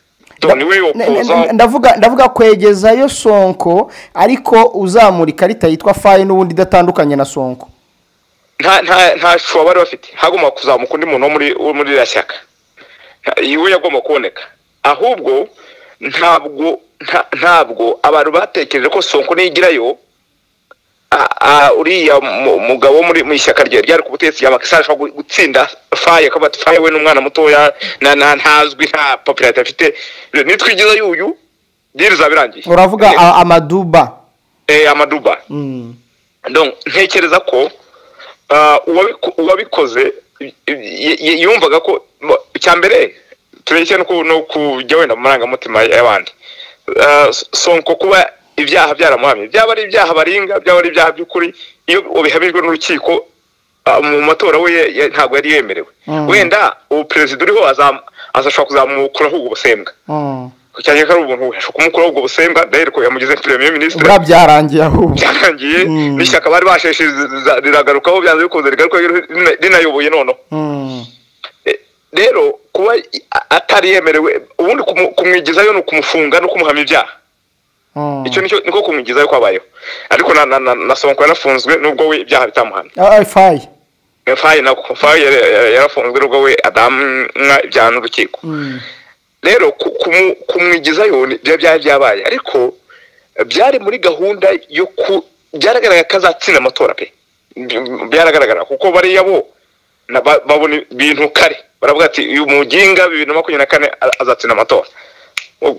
Do, niwe Ne- ne- yokuza ne- ndavuga ndavuga kwegezayo sonko ariko uzamura ikarita yitwa faye n'ubundi idatandukanye na sonko nta nta nta shusho bari bafite hagomba kuzamuka undi muntu wo muri wo muri iriya shyaka Nta- iwe yagomba kuboneka ahubwo ntabwo nta- ntabwo abantu batekereje ko sonko niyigirayo a- a- uriya mu- mugabo wo muri mu ishyaka rye ryari ku butegetsi rya makisari ashobora gu- gutsinda faye akaba ati faye we n'umwana mutoya na- na- ntazwi nta papirate afite Rero nitwigiza y'uyu diri zabirangiye uravuga a- amaduba Eh, amaduba Mm. donc ntekereza ko ah, uwabiko- uwabikoze y- y- y- yumvaga ko mo- icya mbere tureke no ku- no kujya wenda mu marangamutima y'abandi Ah, S- sonko kuba ibyaha byaramuhamye byaba ari ibyaha baringa byaba ari ibyaha by'ukuri iyo ubihamijwe n'urukiko ah, mu matora we ye- ye- ntabwo yari yemerewe Mm. wenda ubu perezida uriho azam- azashobora kuzamukuraho ubwo busembwa Mm. cyane ko ari ubuntu we ashobora kumukuraho ubwo busembwa dahera ko yamugize premier ministre buriya byarangiye ahubwo byarangiye Mm. n'ishyaka bari basheshe riragarukaho byanze bikunze rigaruka rinayoboye noneho Mm. E, rero kuba i- a- atari yemerewe ubundi kumu- kumwigizayo ni ukumufunga no kumuhamya ibyaha Mm. icyo nicyo niko kumwigizayo kwabayeho ariko na- na- na- na sonko yanafunzwe nubwo we ibyaha bitamuhamye Ah, ah, faye fayi na fayi yari- yari- yarafunzwe nubwo we adamwa ibyaha n'urukiko Mm. rero ku- kumu- kumwigizayo ni- bya- byari byabaye ariko eh, byari muri gahunda yo ku byaragaragara ko azatsinda amatora pe By- byaragaragara kuko bariya bo na ba- babona ibintu kare baravuga ati uyu muginga bibiri na makumyabiri na kane a- azatsinda amatora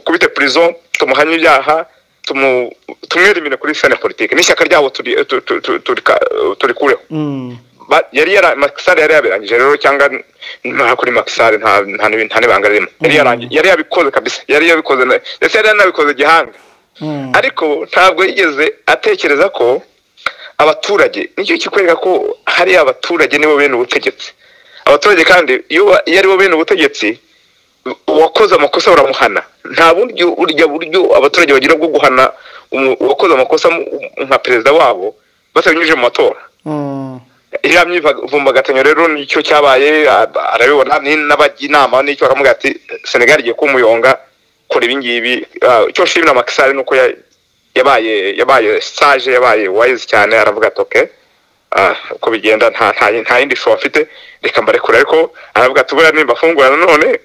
kubite prison tumuhanye ibyaha tumu- tumwirimire kuri sene politike n'ishyaka ryabo turi- tu- tu- tu- turika- turikureho Mm. Ba- yari yara makisari yari yabirangije rero cyangwa n- nta kuri makisari nta nta n'ibi- nta n'ibanga ririmo yari yarangi- yari yabikoze kabisa yari yabikoze na- ndetse yari yanabikoze gihanga Mm. ariko ntabwo yigeze atekereza ko abaturage nicyo kikwereka ko hariya abaturage nibo bene ubutegetsi abaturage kandi iyo ba- iyo aribo bene ubutegetsi uwakoze amakosa baramuhana nta bundi burya buryo abaturage bagira bwo guhana umu- uwakoze amakosa mu- nka perezida wabo batanyujije mu matora Mm. iriya myivumbagatanya rero nicyo cyabaye a- arabibona ni- n'abajya inama nicyo bakavuga ati senegali igiye kuba umuyonga kora ibingibi Ah, icyo nshimira makisari ni uko ya- yabaye yabaye sage yabaye wayizi cyane aravuga ati oke uko bigenda nta nta nta yindi show afite reka mbarekure ariko aravuga ati buriya nimbafungura nanone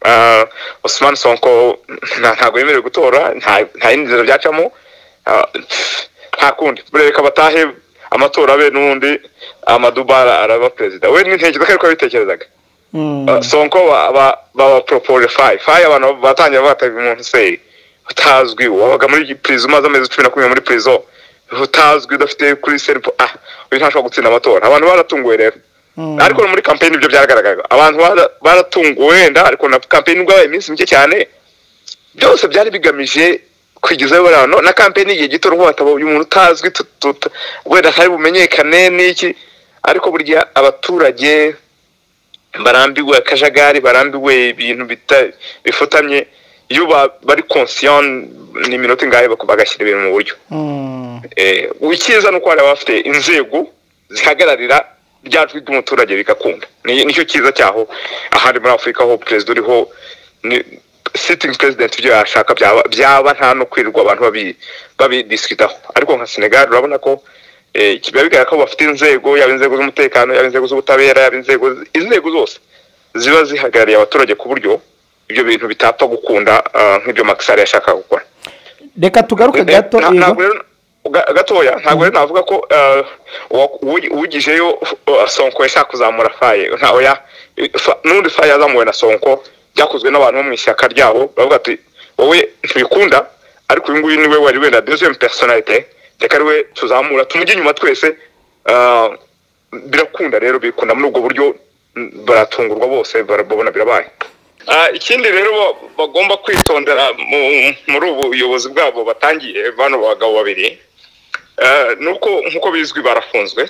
ah, Ousmane Sonko nta- ntabwo yemerewe gutora nta nta yindi nzira byacamo Ah, nta kundi buriya reka batahe amatora abe n'ubundi amaduba ara- araba perezida we n'intekerezo ko ariko yabitekerezaga Mm. Uh, sonko ba- ba- baba propose fayi fayi abantu batangiye batanga umuntu se utazwi wabaga muri prison umaze amezi cumi na kumwe muri prison utazwi udafite kuri senipo ah uyu ntashobora gutsinda amatora abantu baratunguwe rero Mm. ariko no muri campaign ibyo byagaragaraga abantu bara- baratunguwe wenda ariko na campaign ubwo yabaye iminsi mike cyane byose byari bigamije kwigizayo bariya no na campaign igihe gito rwose hataba uyu muntu utazwi tu- tu- tu- wenda ntari bumenyekane n'iki ariko burya abaturage barambiwe akajagari barambiwe ibintu bita- bifutamye iyo ba- bari conscient ni iminota ingahe bak- bagashyira ibintu mu buryo Mm. Eh, icyiza ni uko hari abafite inzego zihagararira rya jwi ry'umuturage bigakunda Ni- nicyo cyiza cyaho ahandi muri afurika ho perezida uriho ni- sitting president ibyo yashaka byaba byaba nta no kwirirwa abantu babi- babidisikitaho ariko nka senegal urabona ko eh, biba bigaragara ko bafite inzego yaba inzego z'umutekano yaba inzego z'ubutabera yaba inzego inzego zose ziba zihagarariye abaturage ku buryo ibyo bintu bitapfa gukunda ah, nk'ibyo makisari yashakaga gukora reka tugaruke Eh, gato na- yego. ntabwo rero- ga- gatoya ntabwo rero navuga ko eh, uwa- uwi- uwigijeyo eh, sonko yashaka kuzamura faye ntawe ya fa- n'undi faye yazamuwe na sonko byakozwe n'abantu bo mu ishyaka ryabo bavuga ati wowe ntibikunda ariko uyu nguyu niwe wari wenda deuxième personnalité reka ari we tuzamura tumujye inyuma twese eh, birakunda rero bikunda muri ubwo buryo mm, baratungurwa bose barabona birabaye Ah, ikindi rero ba- bagomba kwitondera mu- muri ubu buyobozi bwabo batangiye bano bagabo babiri Ah, ni uko nk'uko bizwi barafunzwe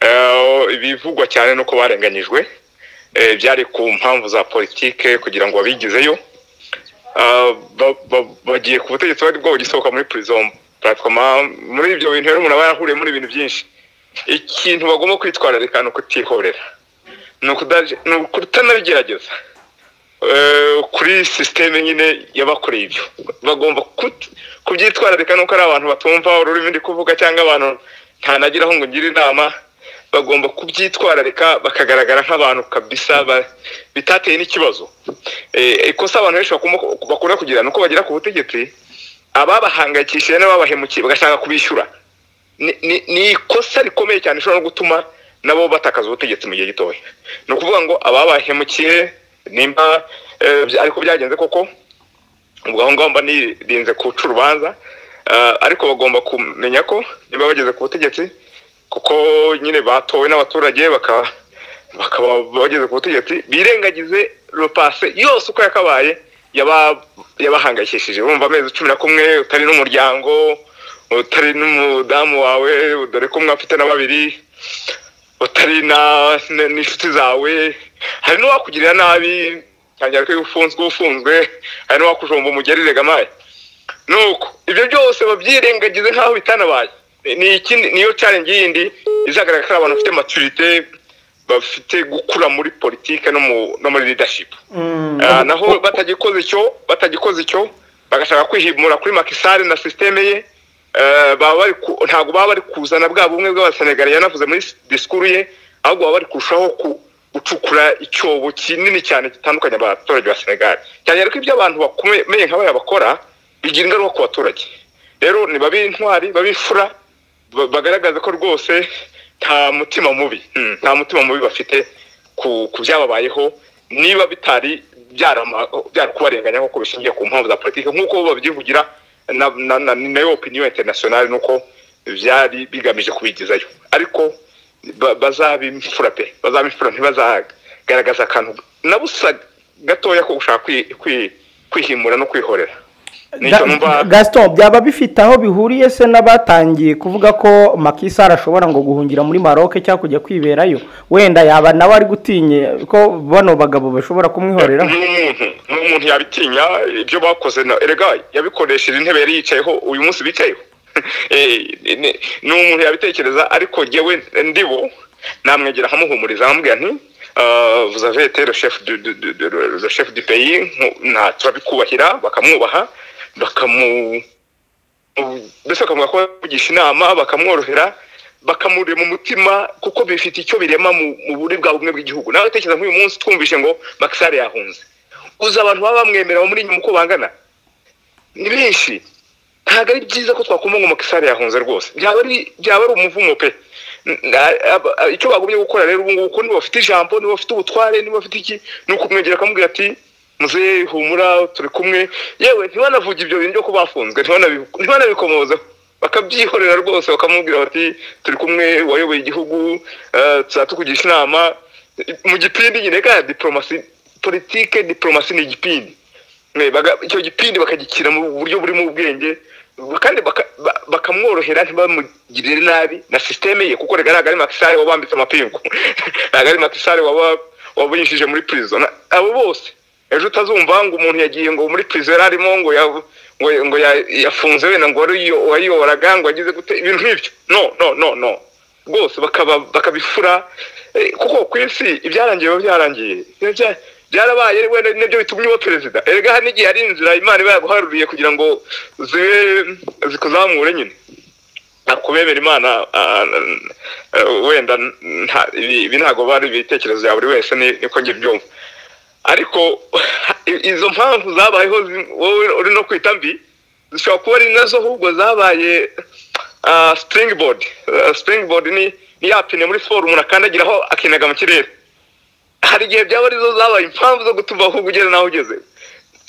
Ah, ibivugwa cyane ni uko barenganyijwe Eh, byari ku mpamvu za politike kugira ngo babigizeyo Ah, ba- ba- bagiye ku butegetsi bari bwo bugisohoka muri prison pratoma muri ibyo bintu rero umuntu aba yarahuriye muri ibintu byinshi ikintu bagomba kwitwararika ni ukutihorera ni ukudaje- ni ukutanabigerageza Eh, kuri sisiteme nyine yabakoreye ibyo bagomba kut- kubyitwararika nuko ari abantu batumva ururimi ndi kuvuga cyangwa abantu ntanagiraho ngo ngire inama bagomba kubyitwararika bakagaragara nk'abantu kabisa ba- bitateye n'ikibazo Eh, ikosa abantu benshi bakunda- bakunda kugira ni uko bagera ku butegetsi ababahangayikishije n'ababahemukiye bagashaka kubishyura ni- ni ni ikosa rikomeye cyane rishobora no gutuma nabo batakaza ubutegetsi mu gihe gitoya ni ukuvuga ngo ababahemukiye nimba eh, bya- ariko byagenze koko ubwo aho ngaho mba nirinze kuca urubanza eh, ariko bagomba kumenya ko niba bageze ku butegetsi kuko nyine batowe n'abaturage bakaba bakaba bageze ku butegetsi birengagize ropase yose uko yakabaye yaba- yabahangayikishije urumva amezi cumi na kumwe utari n'umuryango utari n'umudamu wawe dore ko umwe afite na babiri utari na n- n'inshuti zawe hari n'uwakugirira nabi cyangwa ko iyo ufunzwe ufunzwe hari n'uwakujomba umugeri regamaye nuko ibyo byose babyirengagize nk'aho bitanabaye ni ikindi niyo challenge yindi izagaragara ko ari abantu bafite maturite bafite gukura muri politike no mu- no muri leadership Mm. Ah, naho batagikoze icyo batagikoze icyo bagashaka kwihimura kuri makisari na sisiteme ye eh, baba bari ku- ntabwo baba bari kuzana bwa bumwe bw'abasenegari yanavuze muri disikuru ye ahubwo baba bari kurushaho ku- gucukura icyobo kinini cyane gitandukanye abaturage ba senegali cyane ariko ibyo abantu bakomeye nk'abaya bakora bigira ingaruka ku baturage rero ni babe intwari babe imfura ba- bagaragaza ko rwose nta mutima mubi mm, nta mutima mubi bafite ku ku byababayeho niba bitari byarama- byarakubarenganya nk'uko bishingiye ku mpamvu za politiki nk'uko bo babyivugira na na- na- ni nayo opinion international nuko byari bigamije kubigezayo ariko ba- bazabimfura pe bazabimfura ntibazagaragaza akantu na busa gatoya ko gushaka kwi- kwi- kwihimura no kwihorera Ga- nicyo numva gaston byaba bifite aho bihuriye se n'abatangiye kuvuga ko makisari ashobora ngo guhungira muri maroke cyangwa kujya kwiberayo wenda yaba nawe ari gutinye ko bano bagabo bashobora kumwihorera n'umuntu n'umuntu yabitinya ibyo bakoze na erega yabikoresheje intebe yari yicayeho uyu munsi bicayeho Eh, ni- ni umuntu yabitekereza ariko jyewe ndibo namwegera nkamuhumuriza nkamubwira nti "Ah, vous avez été le chef du- du- du- du- le chef du pays nku- nta turabikubahira bakamwubaha bakamu mbese bakamuha ko yavugisha inama bakamworohera bakamurira mu mutima kuko bifite icyo birema mu mu buri bwa bumwe bw'igihugu nawe tekereza nk'uyu munsi twumvise ngo makisare yahunze uzi abantu baba bamwemera muri nyuma uko bangana ni benshi ntabwo ari byiza ko twakuma ngo makisare yahunze rwose byaba ari byaba ari umuvumo pe N- na- aba- a- icyo bagumye gukora rero ubu ngubu ko niba bafite ijambo niba bafite ubutware niba bafite iki ni ukumwegera akamubwira ati muzehe humura turi kumwe yewe ntibanavuge ibyo bintu byo ko bafunzwe ntibanabi- ntibanabikomozeho bakabyihorera rwose bakamubwira bati turi kumwe wayoboye igihugu eh, tuzajya tukugisha inama mu gipindi nyine kandi diporomasi politike diporomasi ni igipindi Eh, baga- icyo gipindi bakagikira mu buryo burimo ubwenge kandi baka- ba- bakamworohera ntibamugirire nabi na sisiteme ye kuko rigaragara ari makisare wabambitse amapingu ntabwo ari makisare waba wabunyishije muri prison Na- abo bose ejo utazumva ngo umuntu yagiye ngo muri prison yari arimo ngo ya- ngo ngo ya- yafunze wenda ngo wari uyo- wayiyoboraga ngo agize gute ibintu nk'ibyo no no no no rwose bakaba bakabifura Eh, kuko ku isi ibyarangiye biba byararangiye Biba bya- byarabaye wenda nibyo bitumye uba perezida erega hari n'igihe hari inzira imana iba yaguharuriye kugira ngo zibe zikuzamure nyine akubebera imana ah, eh, wenda nta- ibi ibi ntabwo bari ibitekerezo bya buri wese ni- niko njye byumva ariko i- izo mpamvu zabayeho zi- wowe uri no kwita mbi zishobora kuba ari nazo ahubwo zabaye ah, springboard Ah, springboard ni ni ya pine muri siporo umuntu akandagiraho akinaga mu kirere hari igihe byaba arizo zabaye impamvu zo gutuma ahubwo ugeze naho ugeze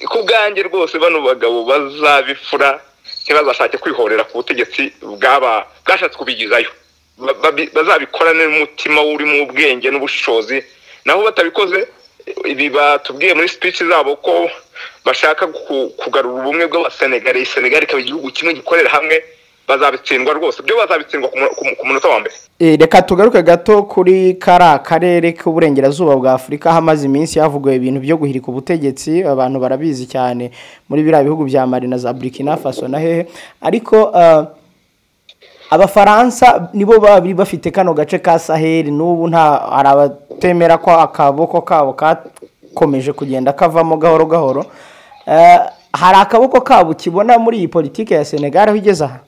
ku bwanjye rwose bano bagabo bazabifura ntibazashake kwihorera ku butegetsi bwaba bwashatse kubigizayo Ba- babi- bazabikorane n'umutima urimo ubwenge n'ubushobozi naho batabikoze ibi batubwiye muri speech zabo ko bashaka ku- kugarura ubumwe bw'abasenegari senegali ikaba igihugu kimwe gikorera hamwe bazabitsindwa rwose byo bazabitsindwa ku mu- ku mu- ku munota wa mbere Eh, reka tugaruke gato kuri kariya karere k'uburengerazuba bwa afurika hamaze iminsi havuguwe ibintu byo guhirika ubutegetsi abantu barabizi cyane muri biriya bihugu bya mari na za burkina faso na hehe ariko ah, abafaransa nibo bari bafite kano gace ka saheli n'ubu nta hari abatemera ko akaboko kabo kakomeje kugenda kavamo gahoro gahoro Eh, hari akaboko kabo ukibona muri iyi politiki ya senegal aho igeze aha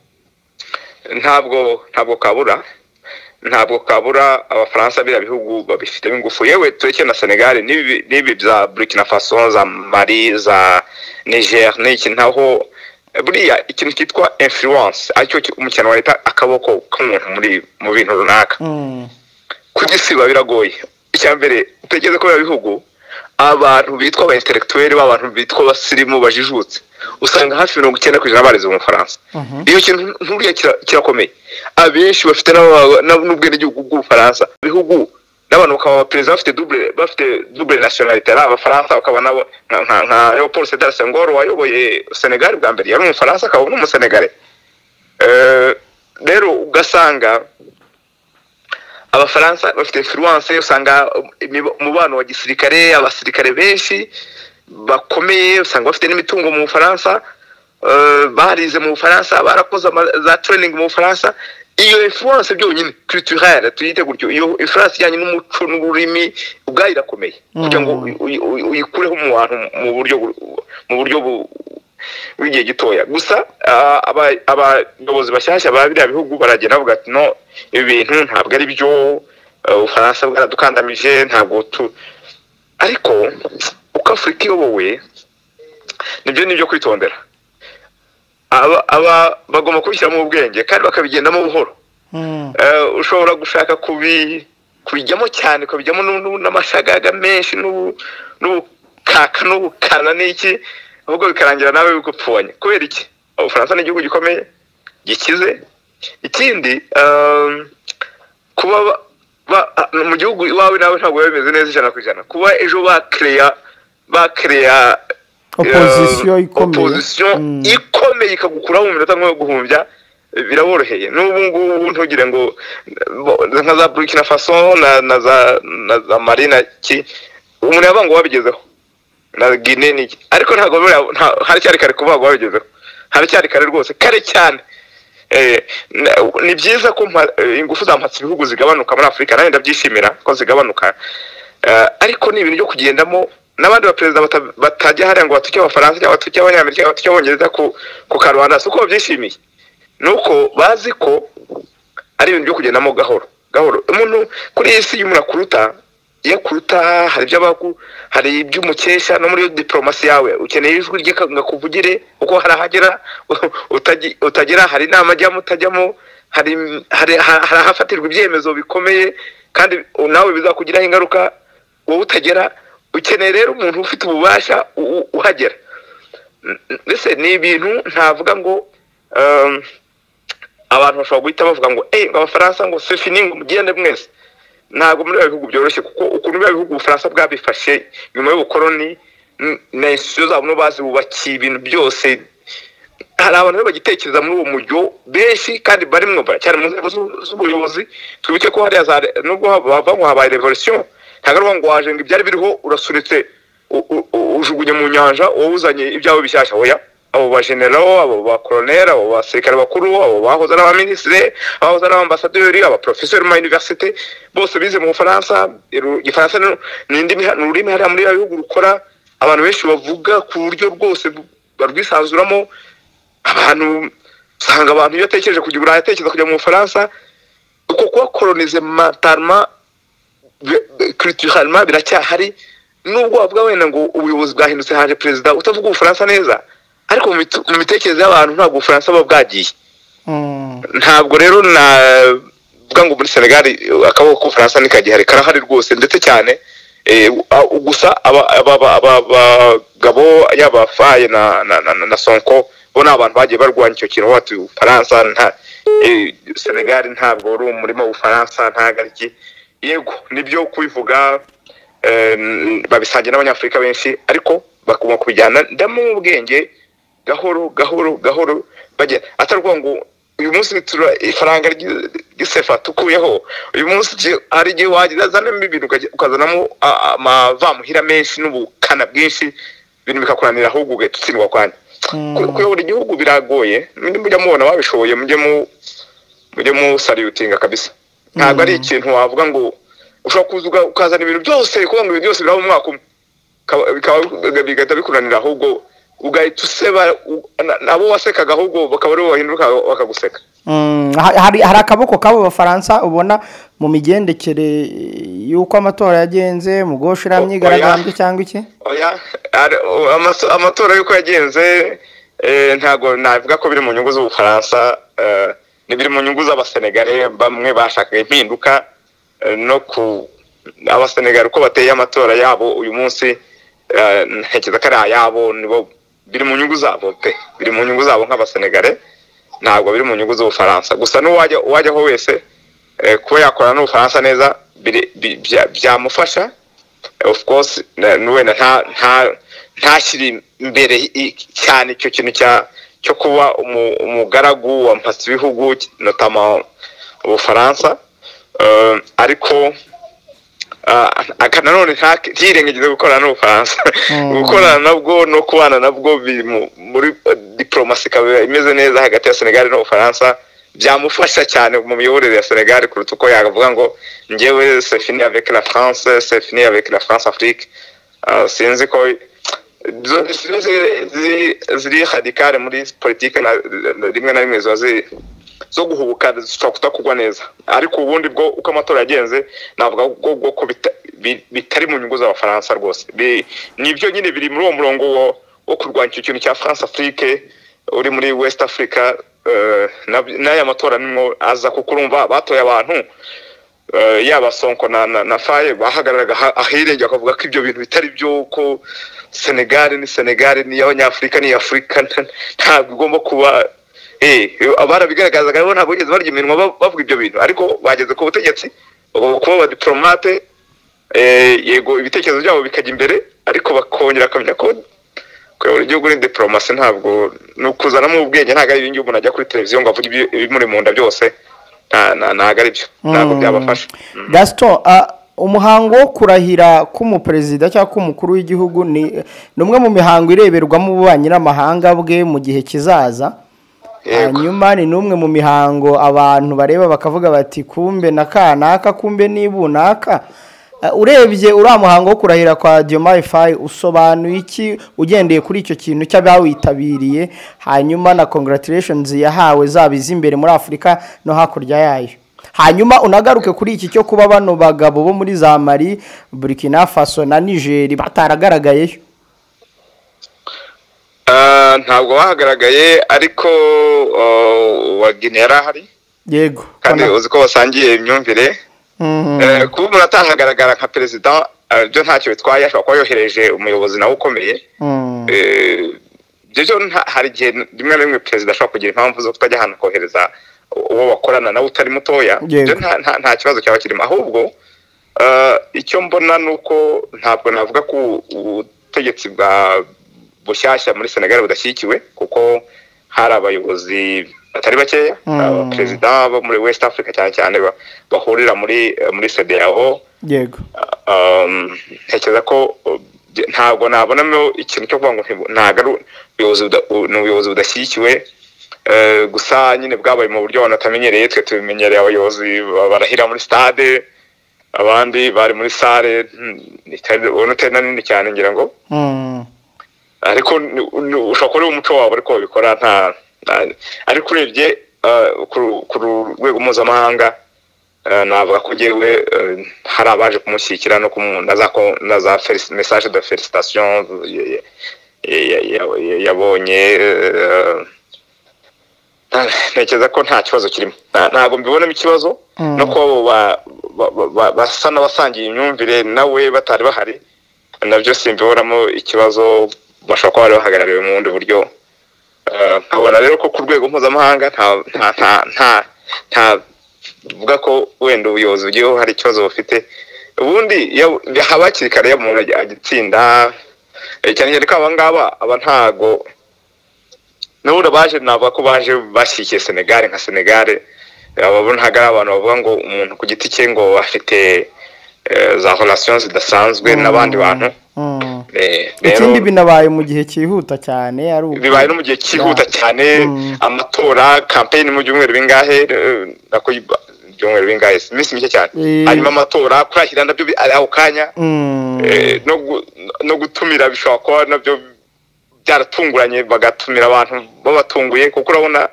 ntabwo ntabwo kabura ntabwo kabura abafaransa biriya bihugu babifitemo ingufu yewe tureke na senegali n'ibi n'ibi bya burkina faso za mali za niger n'iki naho buriya ikintu cyitwa influence aricyo ki- umukino wa leta akaboko k'umuntu muri mu bintu runaka Mm. kugisiba biragoye icya mbere utegeze ko biba bihugu abantu bitwa aba intellectuel b'abantu bitwa abasirimu bajijutse usanga hafi mirongo icyenda ku ijana barize mu bufaransa iyo kintu nturiya kira- kirakomeye abenshi bafite n'aba- n'ab- n'ubwenegihugu bw'ubufaransa ibihugu n'abantu bakaba abaperezida bafite double bafite double nationalité ari abafaransa bakaba nabo nka- nka nka Leopold Sédar Senghor wayoboye Senegal bwa mbere yari umufaransa akaba n'umusenegale Eh, rero ugasanga abafaransa bafite influence usanga imiba- umubano wa gisirikare abasirikare benshi bakomeye usanga bafite n'imitungo mu bufaransa eh, barize mu bufaransa barakoze ama- za training mu bufaransa iyo influence byonyine culturelle tuyite gutyo iyo influence ijyanye n'umuco n'ururimi ubwayo irakomeye kugira ngo uy- uy- uy- uyikureho mu bantu mu buryo bu- mu buryo bu- bw'igihe gitoya gusa ah, aba- abayobozi bashyashya ba biriya bihugu baragenda bavuga ati no ibi bintu ntabwo ari byo eh, ubufaransa bwaradukandamije ntabwo tu ariko uko afurika iyobowe nibyo ni ibyo kwitondera aba aba- bagomba kubishyiramo ubwenge kandi bakabigendamo buhoro Mm. Eh, ushobora gushaka kubi kubijyamo cyane kubijyamo n'amashagaga menshi n'ubu- n'ubukaka n'ubukana n'iki ahubwo bikarangira nawe bigupfubanye kubera iki ubufaransa ni igihugu gikomeye gikize ikindi ehm, kuba ba- ba- ah, mu gihugu iwawe nawe ntabwo biba bimeze neza ijana ku ijana kuba ejo bakereya bakereya Opposition eh, ikomeye. opposition Mm. ikomeye ikagukuraho mu minota nk'iyo guhumbya eh, biraboroheye n'ubu ngubu ntugire ngo bo- nka za burkina faso na, na za na za mari na ki umuntu yabanga ngo wabigezeho na gine ni iki ariko ntabwo buriya- nta- haracyari kare kuvuga ngo wabigezeho haracyari kare rwose kare cyane Eh, na- ni byiza ko mpa- eh, ingufu za mpatse ibihugu zigabanuka muri afurika nawe ndabyishimira ko zigabanuka Eh, ariko ni ibintu byo kugendamo n'abandi baperezida bata- batajya hariya ngo batuke abafaransa cyangwa batuke abanyamerika cyangwa batuke abongereza ku ku karubanda si uko babyishimiye ni uko bazi ko ari ibintu byo kugendamo gahoro gahoro umuntu kuri iyi si iyo umuntu akuruta iyo akuruta hari ibyo abagu hari iby'umukesha no muri diporomasi yawe ukeneye ijwi rye ngo akuvugire uko hari ahagera utagi- utagera hari inama ajyamo utajyamo hari hari hari ahafatirwa ibyemezo bikomeye kandi nawe bizakugiraho ingaruka wowe utagera ukeneye rero umuntu ufite ububasha u- u- uhagera mbese ni ibintu ntavuga ngo ehm, abantu bashobora guhita bavuga ngo eee ngo abafaransa ngo se fini ngo mugende mwese ntabwo muri bya bihugu byoroshye kuko ukuntu bya bihugu ubufaransa bwabifashe nyuma y'ubukoroni n- na institusiyo zabo nibo bazi bubakiye ibintu byose hari abantu rero bagitekereza muri uwo mujyo benshi kandi barimwo cyane mu nzego z'u- z'ubuyobozi twibuke ko hariya za re- nubwo hava- hava ngo habaye revolisiyo ntabwo ari ngo waje ngo ibyari biriho urasunitse u- u- u- ujugunye mu nyanja wowe uzanye ibyawe bishyashya oya abo bajenerabo abo bakoroneri abo basirikare bakuru abo bahoze ari abaminisitiri abahoze ari abambasaderi abaprofeseri mu mayuniverisite bose bize mu bufaransa iru- igifaransa ni- ni indimi ni ururimi hariya muri biriya bihugu rukora abantu benshi bavuga ku buryo rwose bu- barwisanzuramo abantu usanga abantu iyo atekereje kujya i burayi atekereza kujya mu bufaransa uko kubakoronize mentalema culturellement biracyahari nubwo wavuga wenda ngo ubuyobozi bwahindutse haje perezida utavuga ubufaransa neza ariko mu mitu- mu mitekerereze y'abantu ntabwo ubufaransa buba bwagiye Mm. ntabwo rero navuga ngo muri senegal akaboko k'ubufaransa ntikagihari karahari rwose ndetse cyane eh, a- gusa aba- aba- aba- abagabo yaba faye na, na, na, na- na sonko bo ni abantu bagiye barwanya icyo kintu bati ubufaransa nta eh, senegal ntabwo wari umurima w'ubufaransa ntabwo ari iki yego nibyo kubivuga eh, babisangiye n'abanyafurika benshi ariko bakagomba kubijyana ndamo ubwenge gahoro gahoro gahoro bajya atari ukuvuga ngo uyu munsi tura ifaranga ry'i- ry'isefa tukuyeho uyu munsi je- hari igihe wagira zanamo ibintu ukaja- ukazanamo a- amavamuhira menshi n'ubukana bwinshi ibintu bikakuranira ahubwo ugahita utsindwa kwanya Ku- kuyobora igihugu biragoye mujye mujya mubona babishoboye mujye mu mujye musalutinga kabisa ntabwo ari ikintu wavuga ngo ushobora kuza uga- ukazana ibintu byose kuvuga ngo ibintu byose biraba mu mwaka umwe Bikaba- bikaba bigahita bikunanira ahubwo ugahita useba u- na- nabo wasekaga ahubwo bakaba aribo bahinduka bakaguseka Mm, ha- hari hari akaboko k'abo bafaransa ubona mu migendekere y'uko amatora yagenze mu guhoshera Oya. imyigaragambyo cyangwa iki Oya, ari- o- amaso- amatora y'uko yagenze eh, ntabwo navuga ko biri mu nyungu z'ubufaransa eh, ni biri mu nyungu z'abasenegare bamwe bashakaga impinduka eh, no ku abasenegare uko bateye amatora yabo uyu munsi eh, ntekereza ko ari ayabo nibo biri mu nyungu zabo pe biri mu nyungu zabo nk'abasenegare ntabwo biri mu nyungu z'ubufaransa gusa n'uwajya uwajyaho wese eh, kuba yakorana n'ubufaransa neza biri- bi- bya- byamufasha of course na- n- wenda nta nta ntashyire imbere i- cyane icyo kintu cya cyo kuba umu- umugaragu wa mpasi bihugu notama ubufaransa Eh, ariko ah, aka nanone nta- ntiyirengagize gukorana n'ubufaransa Mm. gukorana nabwo no kubana nabwo biri mu- muri eh, diplomasi ikaba imeze neza hagati ya senegali n'ubufaransa byamufasha cyane mu miyoborere ya senegali kuruta uko yavuga ngo njyewe c'est fini avec la france c'est fini avec la france afrique Ah, sinzi ko zo- zo- zi- zi- ziri radikale muri politike na- na- rimwe na rimwe ziba zi- zo guhubuka zishobora kudakugwa neza ariko ubundi bwo uko amatora yagenze navuga bwo bwo ko bita- bi- bitari mu nyungu z'abafaransa rwose Bi- nibyo nyine biri muri uwo murongo wo- wo kurwanya icyo kintu cya france afrique uri muri west africa eh, na- n'aya matora nimwo aza kuko urumva batoye abantu eh, yaba sonko na, na, na faye bahagararaga ha- ahirengeye bakavuga ko ibyo bintu bitari byo ko senegali ni senegali ni iy'abanyafurika ni iy'afurika nta- ntabwo igomba kuba eh, barabigaragazaga rero ntabwo bigeze barya iminwa ba- bavuga ibyo bintu ariko bageze ku butegetsi bagomba kuba abadiporomate eh, yego ibitekerezo byabo bikajya imbere ariko bakongera akamenya ko kuyobora igihugu ni diporomasi ntabwo ni ukuzanamo ubwenge ntabwo ari ibingibi umuntu ajya kuri televiziyo ngo avuge ibyo- ibimuri mu nda byose nta- nta- ntabwo ari byo ntabwo Mm. byabafasha gasito umuhango wo kurahira k'umuperezida cyangwa k'umukuru w'igihugu ni ni umwe mu mihango ireberwamo ububanyi n'amahanga bwe mu gihe kizaza Yego. hanyuma ni n'umwe mu mihango abantu bareba bakavuga bati kumbe na kanaka kumbe n'ibunaka Eh, urebye uriya muhango wo kurahira kwa Diomaye Faye usobanuye iki ugendeye kuri icyo kintu cy'abawitabiriye hanyuma na congratulations yahawe zaba iz'imbere muri afurika no hakurya yayo hanyuma unagaruke kuri iki cyo kuba bano bagabo bo muri za mari burkina faso na nigeri bataragaragayeyo Ah, ntabwo bahagaragaye ariko oh, wa Guinea yari ahari yego kandi Ona- uzi ko basangiye imyumvire Mhm. Eh, kuba umuntu atahagaragara nka perezida eh, byo ntacyo bitwaye ashobora kuba yohereje umuyobozi nawe ukomeye Mm. Eh, ibyo byo nta- hari igihe rimwe na rimwe perezida ashobora kugira impamvu zo kutajya ahantu kohereza uwo bakorana nawe utari mutoya Yego. Ibyo nta- nta- nta kibazo cyaba kirimo ahubwo eh, icyo mbona ni uko ntabwo navuga ko ubutegetsi bwa bushyashya muri senegal budashyigikiwe kuko hari abayobozi batari bakeya Mm. abaperezida bo muri west africa cyane cyane ba- bahurira muri muri sedeyao yego ntekereza ko ntabwo nabonamo ikintu cyo kuvuga ngo ntabwo ari ubuyobozi budashyigikiwe gusa nyine bwabaye mu buryo abantu batamenyereye twe tubimenyereye abayobozi barahira muri stade abandi bari muri sale ubona utari na nini cyane ngira ngo ariko ushobora kuba ari umuco wabo ariko babikora nta ariko urebye ku rwego mpuzamahanga navuga ko ugewe hari abaje kumushyigikira no na za mesaje de felicitasiyo yabonye ntekereza ko nta kibazo kirimo ntabwo mbibonamo ikibazo no kuba basa n'abasangiye imyumvire nawe batari bahari nabyo simbibonamo ikibazo bashobora kuba bari bahagarariwe mu bundi buryo nkabona rero ko ku rwego mpuzamahanga ntavuga ko wenda ubuyobozi bugiyeho hari ikibazo bufite ubundi haba hakiri kare iyo umuntu agitsinda cyane cyane ko aba ngaba aba ntago nabura baje navuga ko baje bashyigikiye senegare nka senegare ababona ntabwo ari abantu bavuga ngo umuntu ku giti cye ngo afite za horasiyo zidasanzwe n'abandi bantu ikindi binabaye mu gihe cyihuta cyane bibaye no mu gihe cyihuta cyane amatora kampeyini mu byumweru bingahe ibyumweru bingahe iminsi mike cyane hanyuma amatora kurahira nabyo ari ako kanya no gutumira bishobora kuba nabyo byaratunguranye bagatumira abantu babatunguye kuko urabona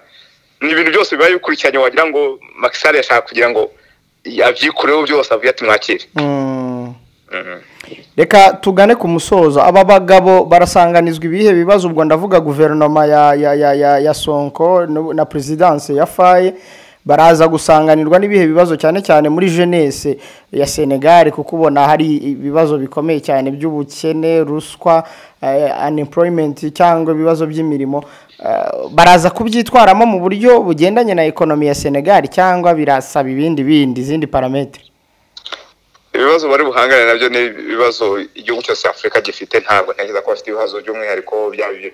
ni ibintu byose biba bikurikiranye wagira ngo makisari yashaka kugira ngo yabyikureho byose avuye ati mwakire reka tugane ku musozo aba bagabo barasanganizwa ibihe bibazo ubwo ndavuga guverinoma ya sonko na perezidanse ya faye baraza gusanganirwa n'ibihe bibazo cyane cyane muri jenese ya senegali kuko ubona hari ibibazo bikomeye cyane by'ubukene ruswa unemployment cyangwa ibibazo by'imirimo baraza kubyitwaramo mu buryo bugendanye na ekonomi ya senegali cyangwa birasaba ibindi bindi izindi parametero ibibazo bari buhangane nabyo ni ibibazo igihugu cyose afurika gifite ntabwo ntekereza ko bafite ibibazo by'umwihariko byaba ibyo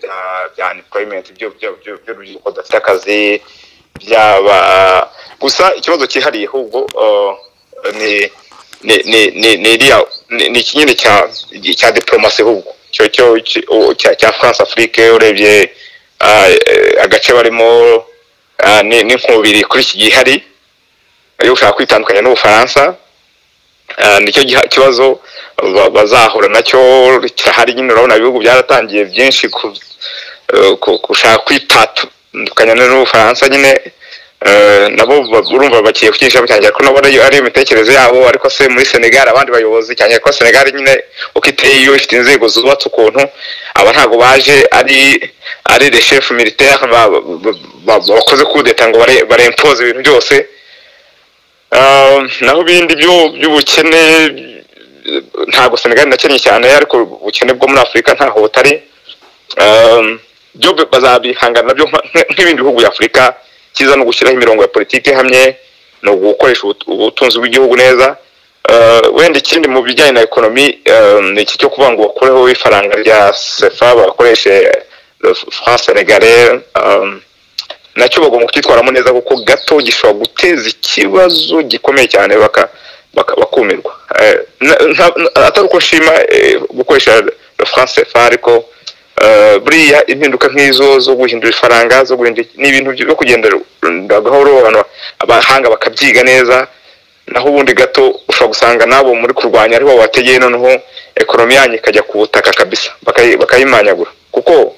bya unemployment by'urubyiruko rudafite akazi byaba gusa ikibazo cyihariye ahubwo ni ikinyine cya diporomasi ahubwo cya france afurike urebye agace barimo n'inkubiri kuri iki gihe ihari iyo ushaka kwitandukanya n'ubufaransa nicyo kibazo bazahura nacyo kirahari nyine urabona ibihugu byaratangiye byinshi gushaka kwitatandukanya n'ubufaransa nyine nabo urumva bagiye kucyishyiramo cyane ko nabo ari imitekerereze yabo ariko se muri senegal abandi bayobozi cyane ko senegal nyine uko iteye iyo ifite inzego zubatse ukuntu aba ntabwo baje ari ari le chef militaire bakoze kudeta ngo barempoze ibintu byose naho ibindi by'ubukene ntabwo senegali nakennye cyane ariko ubukene bwo muri afurika ntaho butari byo bazabihangana nabyo nk'ibindi bihugu by'afurika cyiza ni ugushyiraho imirongo ya politiki ihamye ni ugukoresha ubutunzi bw'igihugu neza wenda ikindi mu bijyanye na ekonomi ni iki cyo kuvuga ngo bakureho ifaranga rya sefa bakoreshe france senegale nacyo bagomba kukitwaramo neza kuko gato gishobora guteza ikibazo gikomeye cyane bakumirwa atari uko nshima gukoresha france fa ariko buriya impinduka nk'izo zo guhindura ifaranga zo guhindura ni ibintu byo kugendera gahoro abahanga bakabyiga neza naho ubundi gato ushobora gusanga nabo muri kurwanya aribo bategeye noneho ekonomi yanyu ikajya ku butaka kabisa bakayimanyagura kuko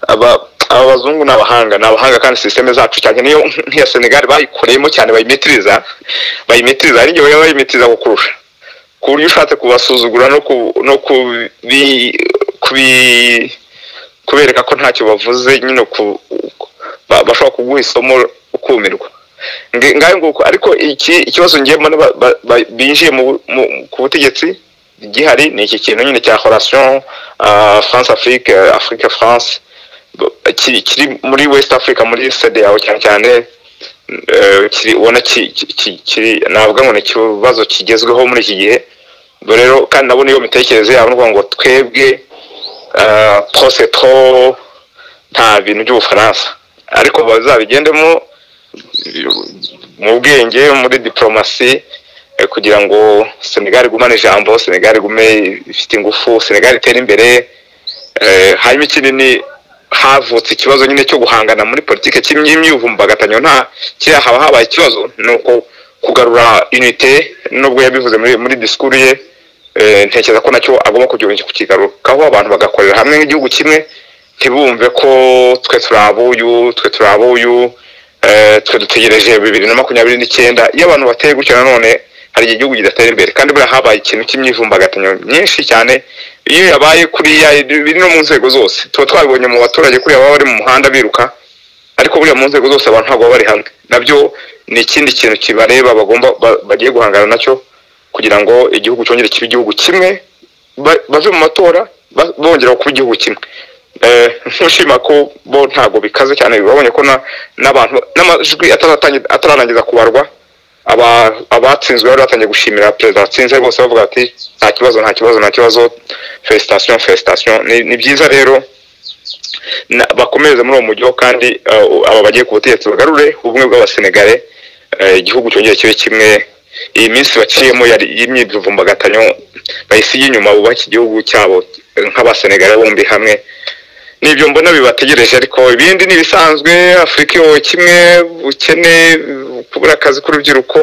aba bazungu ni abahanga ni abahanga kandi sisiteme zacu cyane niyo nk'iya senegali bayikoreyemo cyane bayimitiriza bayimitiriza hari igihe baba bayimitiriza kukurusha ku buryo ushatse kubasuzugura no kubereka ko ntacyo bavuze nyine bashobora kuguha isomo ukumirwa ngayo nguko ariko iki ikibazo ngiyemo binjiye ku butegetsi gihari ni iki kintu nyine cya horasiyo france afrique afrique france kiri muri west africa muri sede yawe cyane cyane ubona kiri navuga ngo ni ikibazo kigezweho muri iki gihe rero kandi nabona iyo mitekerereze yabo ni ngo twebwe twose two nta bintu by'ubufaransa ariko bazabigendemo mu bwenge muri diporomasi eh, kugira ngo senegali igumane ijambo senegali igume ifite ingufu senegali itere imbere eh, hanyuma ikindi ni havutse ikibazo nyine cyo guhangana muri politiki cy'imyivumbagatanya nta kiriya haba habaye ikibazo ni uko kugarura unite nubwo yabivuze muri muri disikuru ye eh, ntekereza ko nacyo agomba kugira kukigarukaho abantu bagakorera hamwe nk'igihugu kimwe ntibumve ko twe turi abuyu twe turi abuyu eh, twe dutegereje bibiri na makumyabiri n'icyenda iyo abantu bateye gutyo nanone hari igihe igihugu kidatera imbere kandi buriya habaye ikintu cy'imyivumbagatanyo myinshi cyane iyo yabaye kuriya biri no mu nzego zose tuba twabibonye mu baturage kuriya baba bari mu muhanda biruka ariko buriya mu nzego zose abantu ntabwo baba bari hamwe nabyo ni ikindi kintu kibareba bagomba ba- bagiye guhangana nacyo kugira ngo igihugu cyongere kibe igihugu kimwe ba- bave mu matora ba- bongera kuba igihugu kimwe Eh, ntushima ko bo ntabwo bikaze cyane babonye ko na- n'abantu n'amajwi ataratangi- atararangiza kubarwa aba- abatsinzwe bari batangiye gushimira perezida watsinze bose bavuga bati nta kibazo nta kibazo nta kibazo felicitation felicitation Ni- ni byiza rero na- bakomereze muri uwo mujyi kandi eh, aba bagiye ku butegetsi bagarure ubumwe bw'abasenegare eh, igihugu cyongere kibe kimwe iyi minsi baciyemo yari y'imyivumbagatanyo bayisiga inyuma bubaka igihugu cyabo eh, nk'abasenegare bombi hamwe nibyo mbona bibategereje ariko ibindi ni ibisanzwe afurika iyobowe kimwe ubukene kubura akazi k'urubyiruko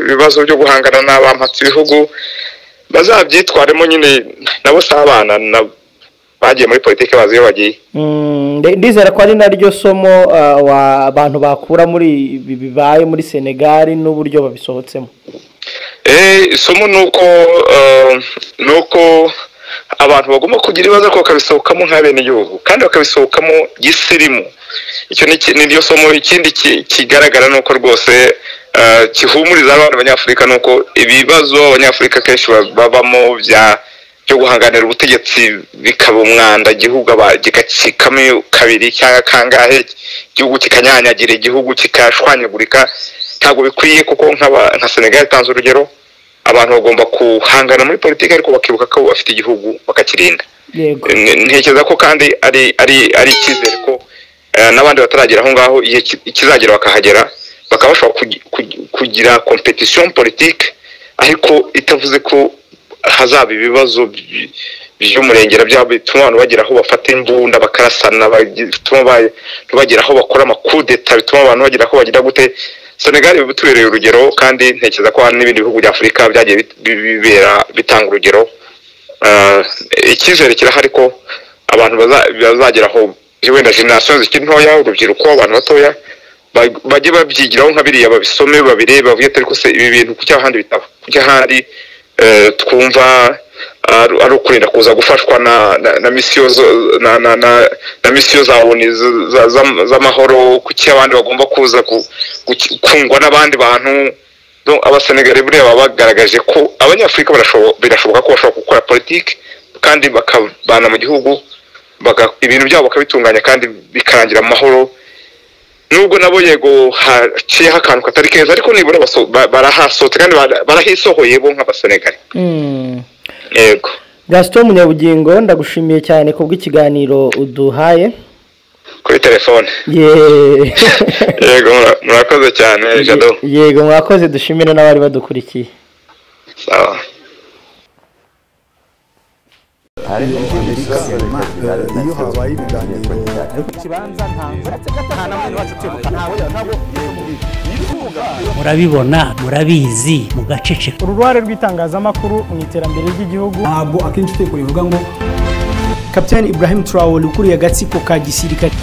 ibibazo byo guhangana n'abampatse ibihugu bazabyitwaremo nyine nabo si abana na- bagiye muri politiki bazi iyo bagiye Mm, nde- ndizera ko ari naryo somo ah, wa- abantu bakura muri ibi bibaye muri senegali n'uburyo babisohotsemo Eh, isomo ni uko eh, ni uko abantu bagomba kugira ibibazo ariko bakabisohokamo nk'abenegihugu kandi bakabisohokamo gisirimu icyo ni iki- ni ryo somo ikindi ki- kigaragara ni uko rwose eh, gihumuriza abantu abanyafurika ni uko ibibazo abanyafurika kenshi ba- babamo bya byo guhanganira ubutegetsi bikaba umwanda igihugu aba- gikacikamo kabiri cyangwa kangahe igihugu kikanyanyagira igihugu kikashwanyagurika ntabwo bikwiye kuko nk'aba- nka senegali itanze urugero abantu bagomba guhangana muri politiki ariko bakibuka ko bafite igihugu bakakirinda yego N- ntekereza ko kandi ari ari ari icyizere ko eh, n'abandi bataragera aho ngaho igihe ki- kizagera bakahagera bakaba bashobora kugi- kugi- kugira competition politique ariko itavuze ko hazaba ibibazo by- by'umurengera byabo bituma abantu bagera aho bafata imbunda bakarasana bagi- bituma ba- bagera aho bakora amakudeta bituma abantu bagera aho bagira gute Senegal bitubereye urugero kandi ntekereza ko hari n'ibindi bihugu bya Afurika byagiye bit- bi- bibera bitanga urugero Eh, icyizere kirahari ko abantu baza- bazagera aho wenda generasiyo zikiri ntoya urubyiruko abantu batoya ba- bajye babyigiraho nka biriya babisome babirebe bavuge ati ariko se ibi bintu kuki ahandi bitaba kuki ahandi eh, twumva ari ari ukurinda kuza gufashwa na na- na misiyo zo- na na na- na misiyo za ONU z- za- za- z'amahoro kuki abandi bagomba kuza ku- guki- kungwa n'abandi bantu Donc, abasenegare buriya baba bagaragaje ko abanyafurika barashobo- birashoboka ko bashobora gukora politiki kandi bakabana mu gihugu baga- ibintu byabo bakabitunganya kandi bikarangira mu mahoro nubwo nabo yego haciyeho akantu katari keza ariko nibura baso- ba- barahasohotse kandi bara- barahisohoye bo nk'abasenegare Mm. yego gasito munyabugingo ndagushimiye cyane kubw'ikiganiro uduhaye kuri telefone Ye- yego mura- murakoze cyane jado yego mwakoze dushimire n'abari badukurikiye sawa iyo habaye ibiganiro murabibona murabizi mugaceceka uruhare rw'itangazamakuru mu iterambere ry'igihugu ntabwo akenshi utekura bivuga ngo kapitani ibrahim turawuri ukuriye agatsiko ka gisirikare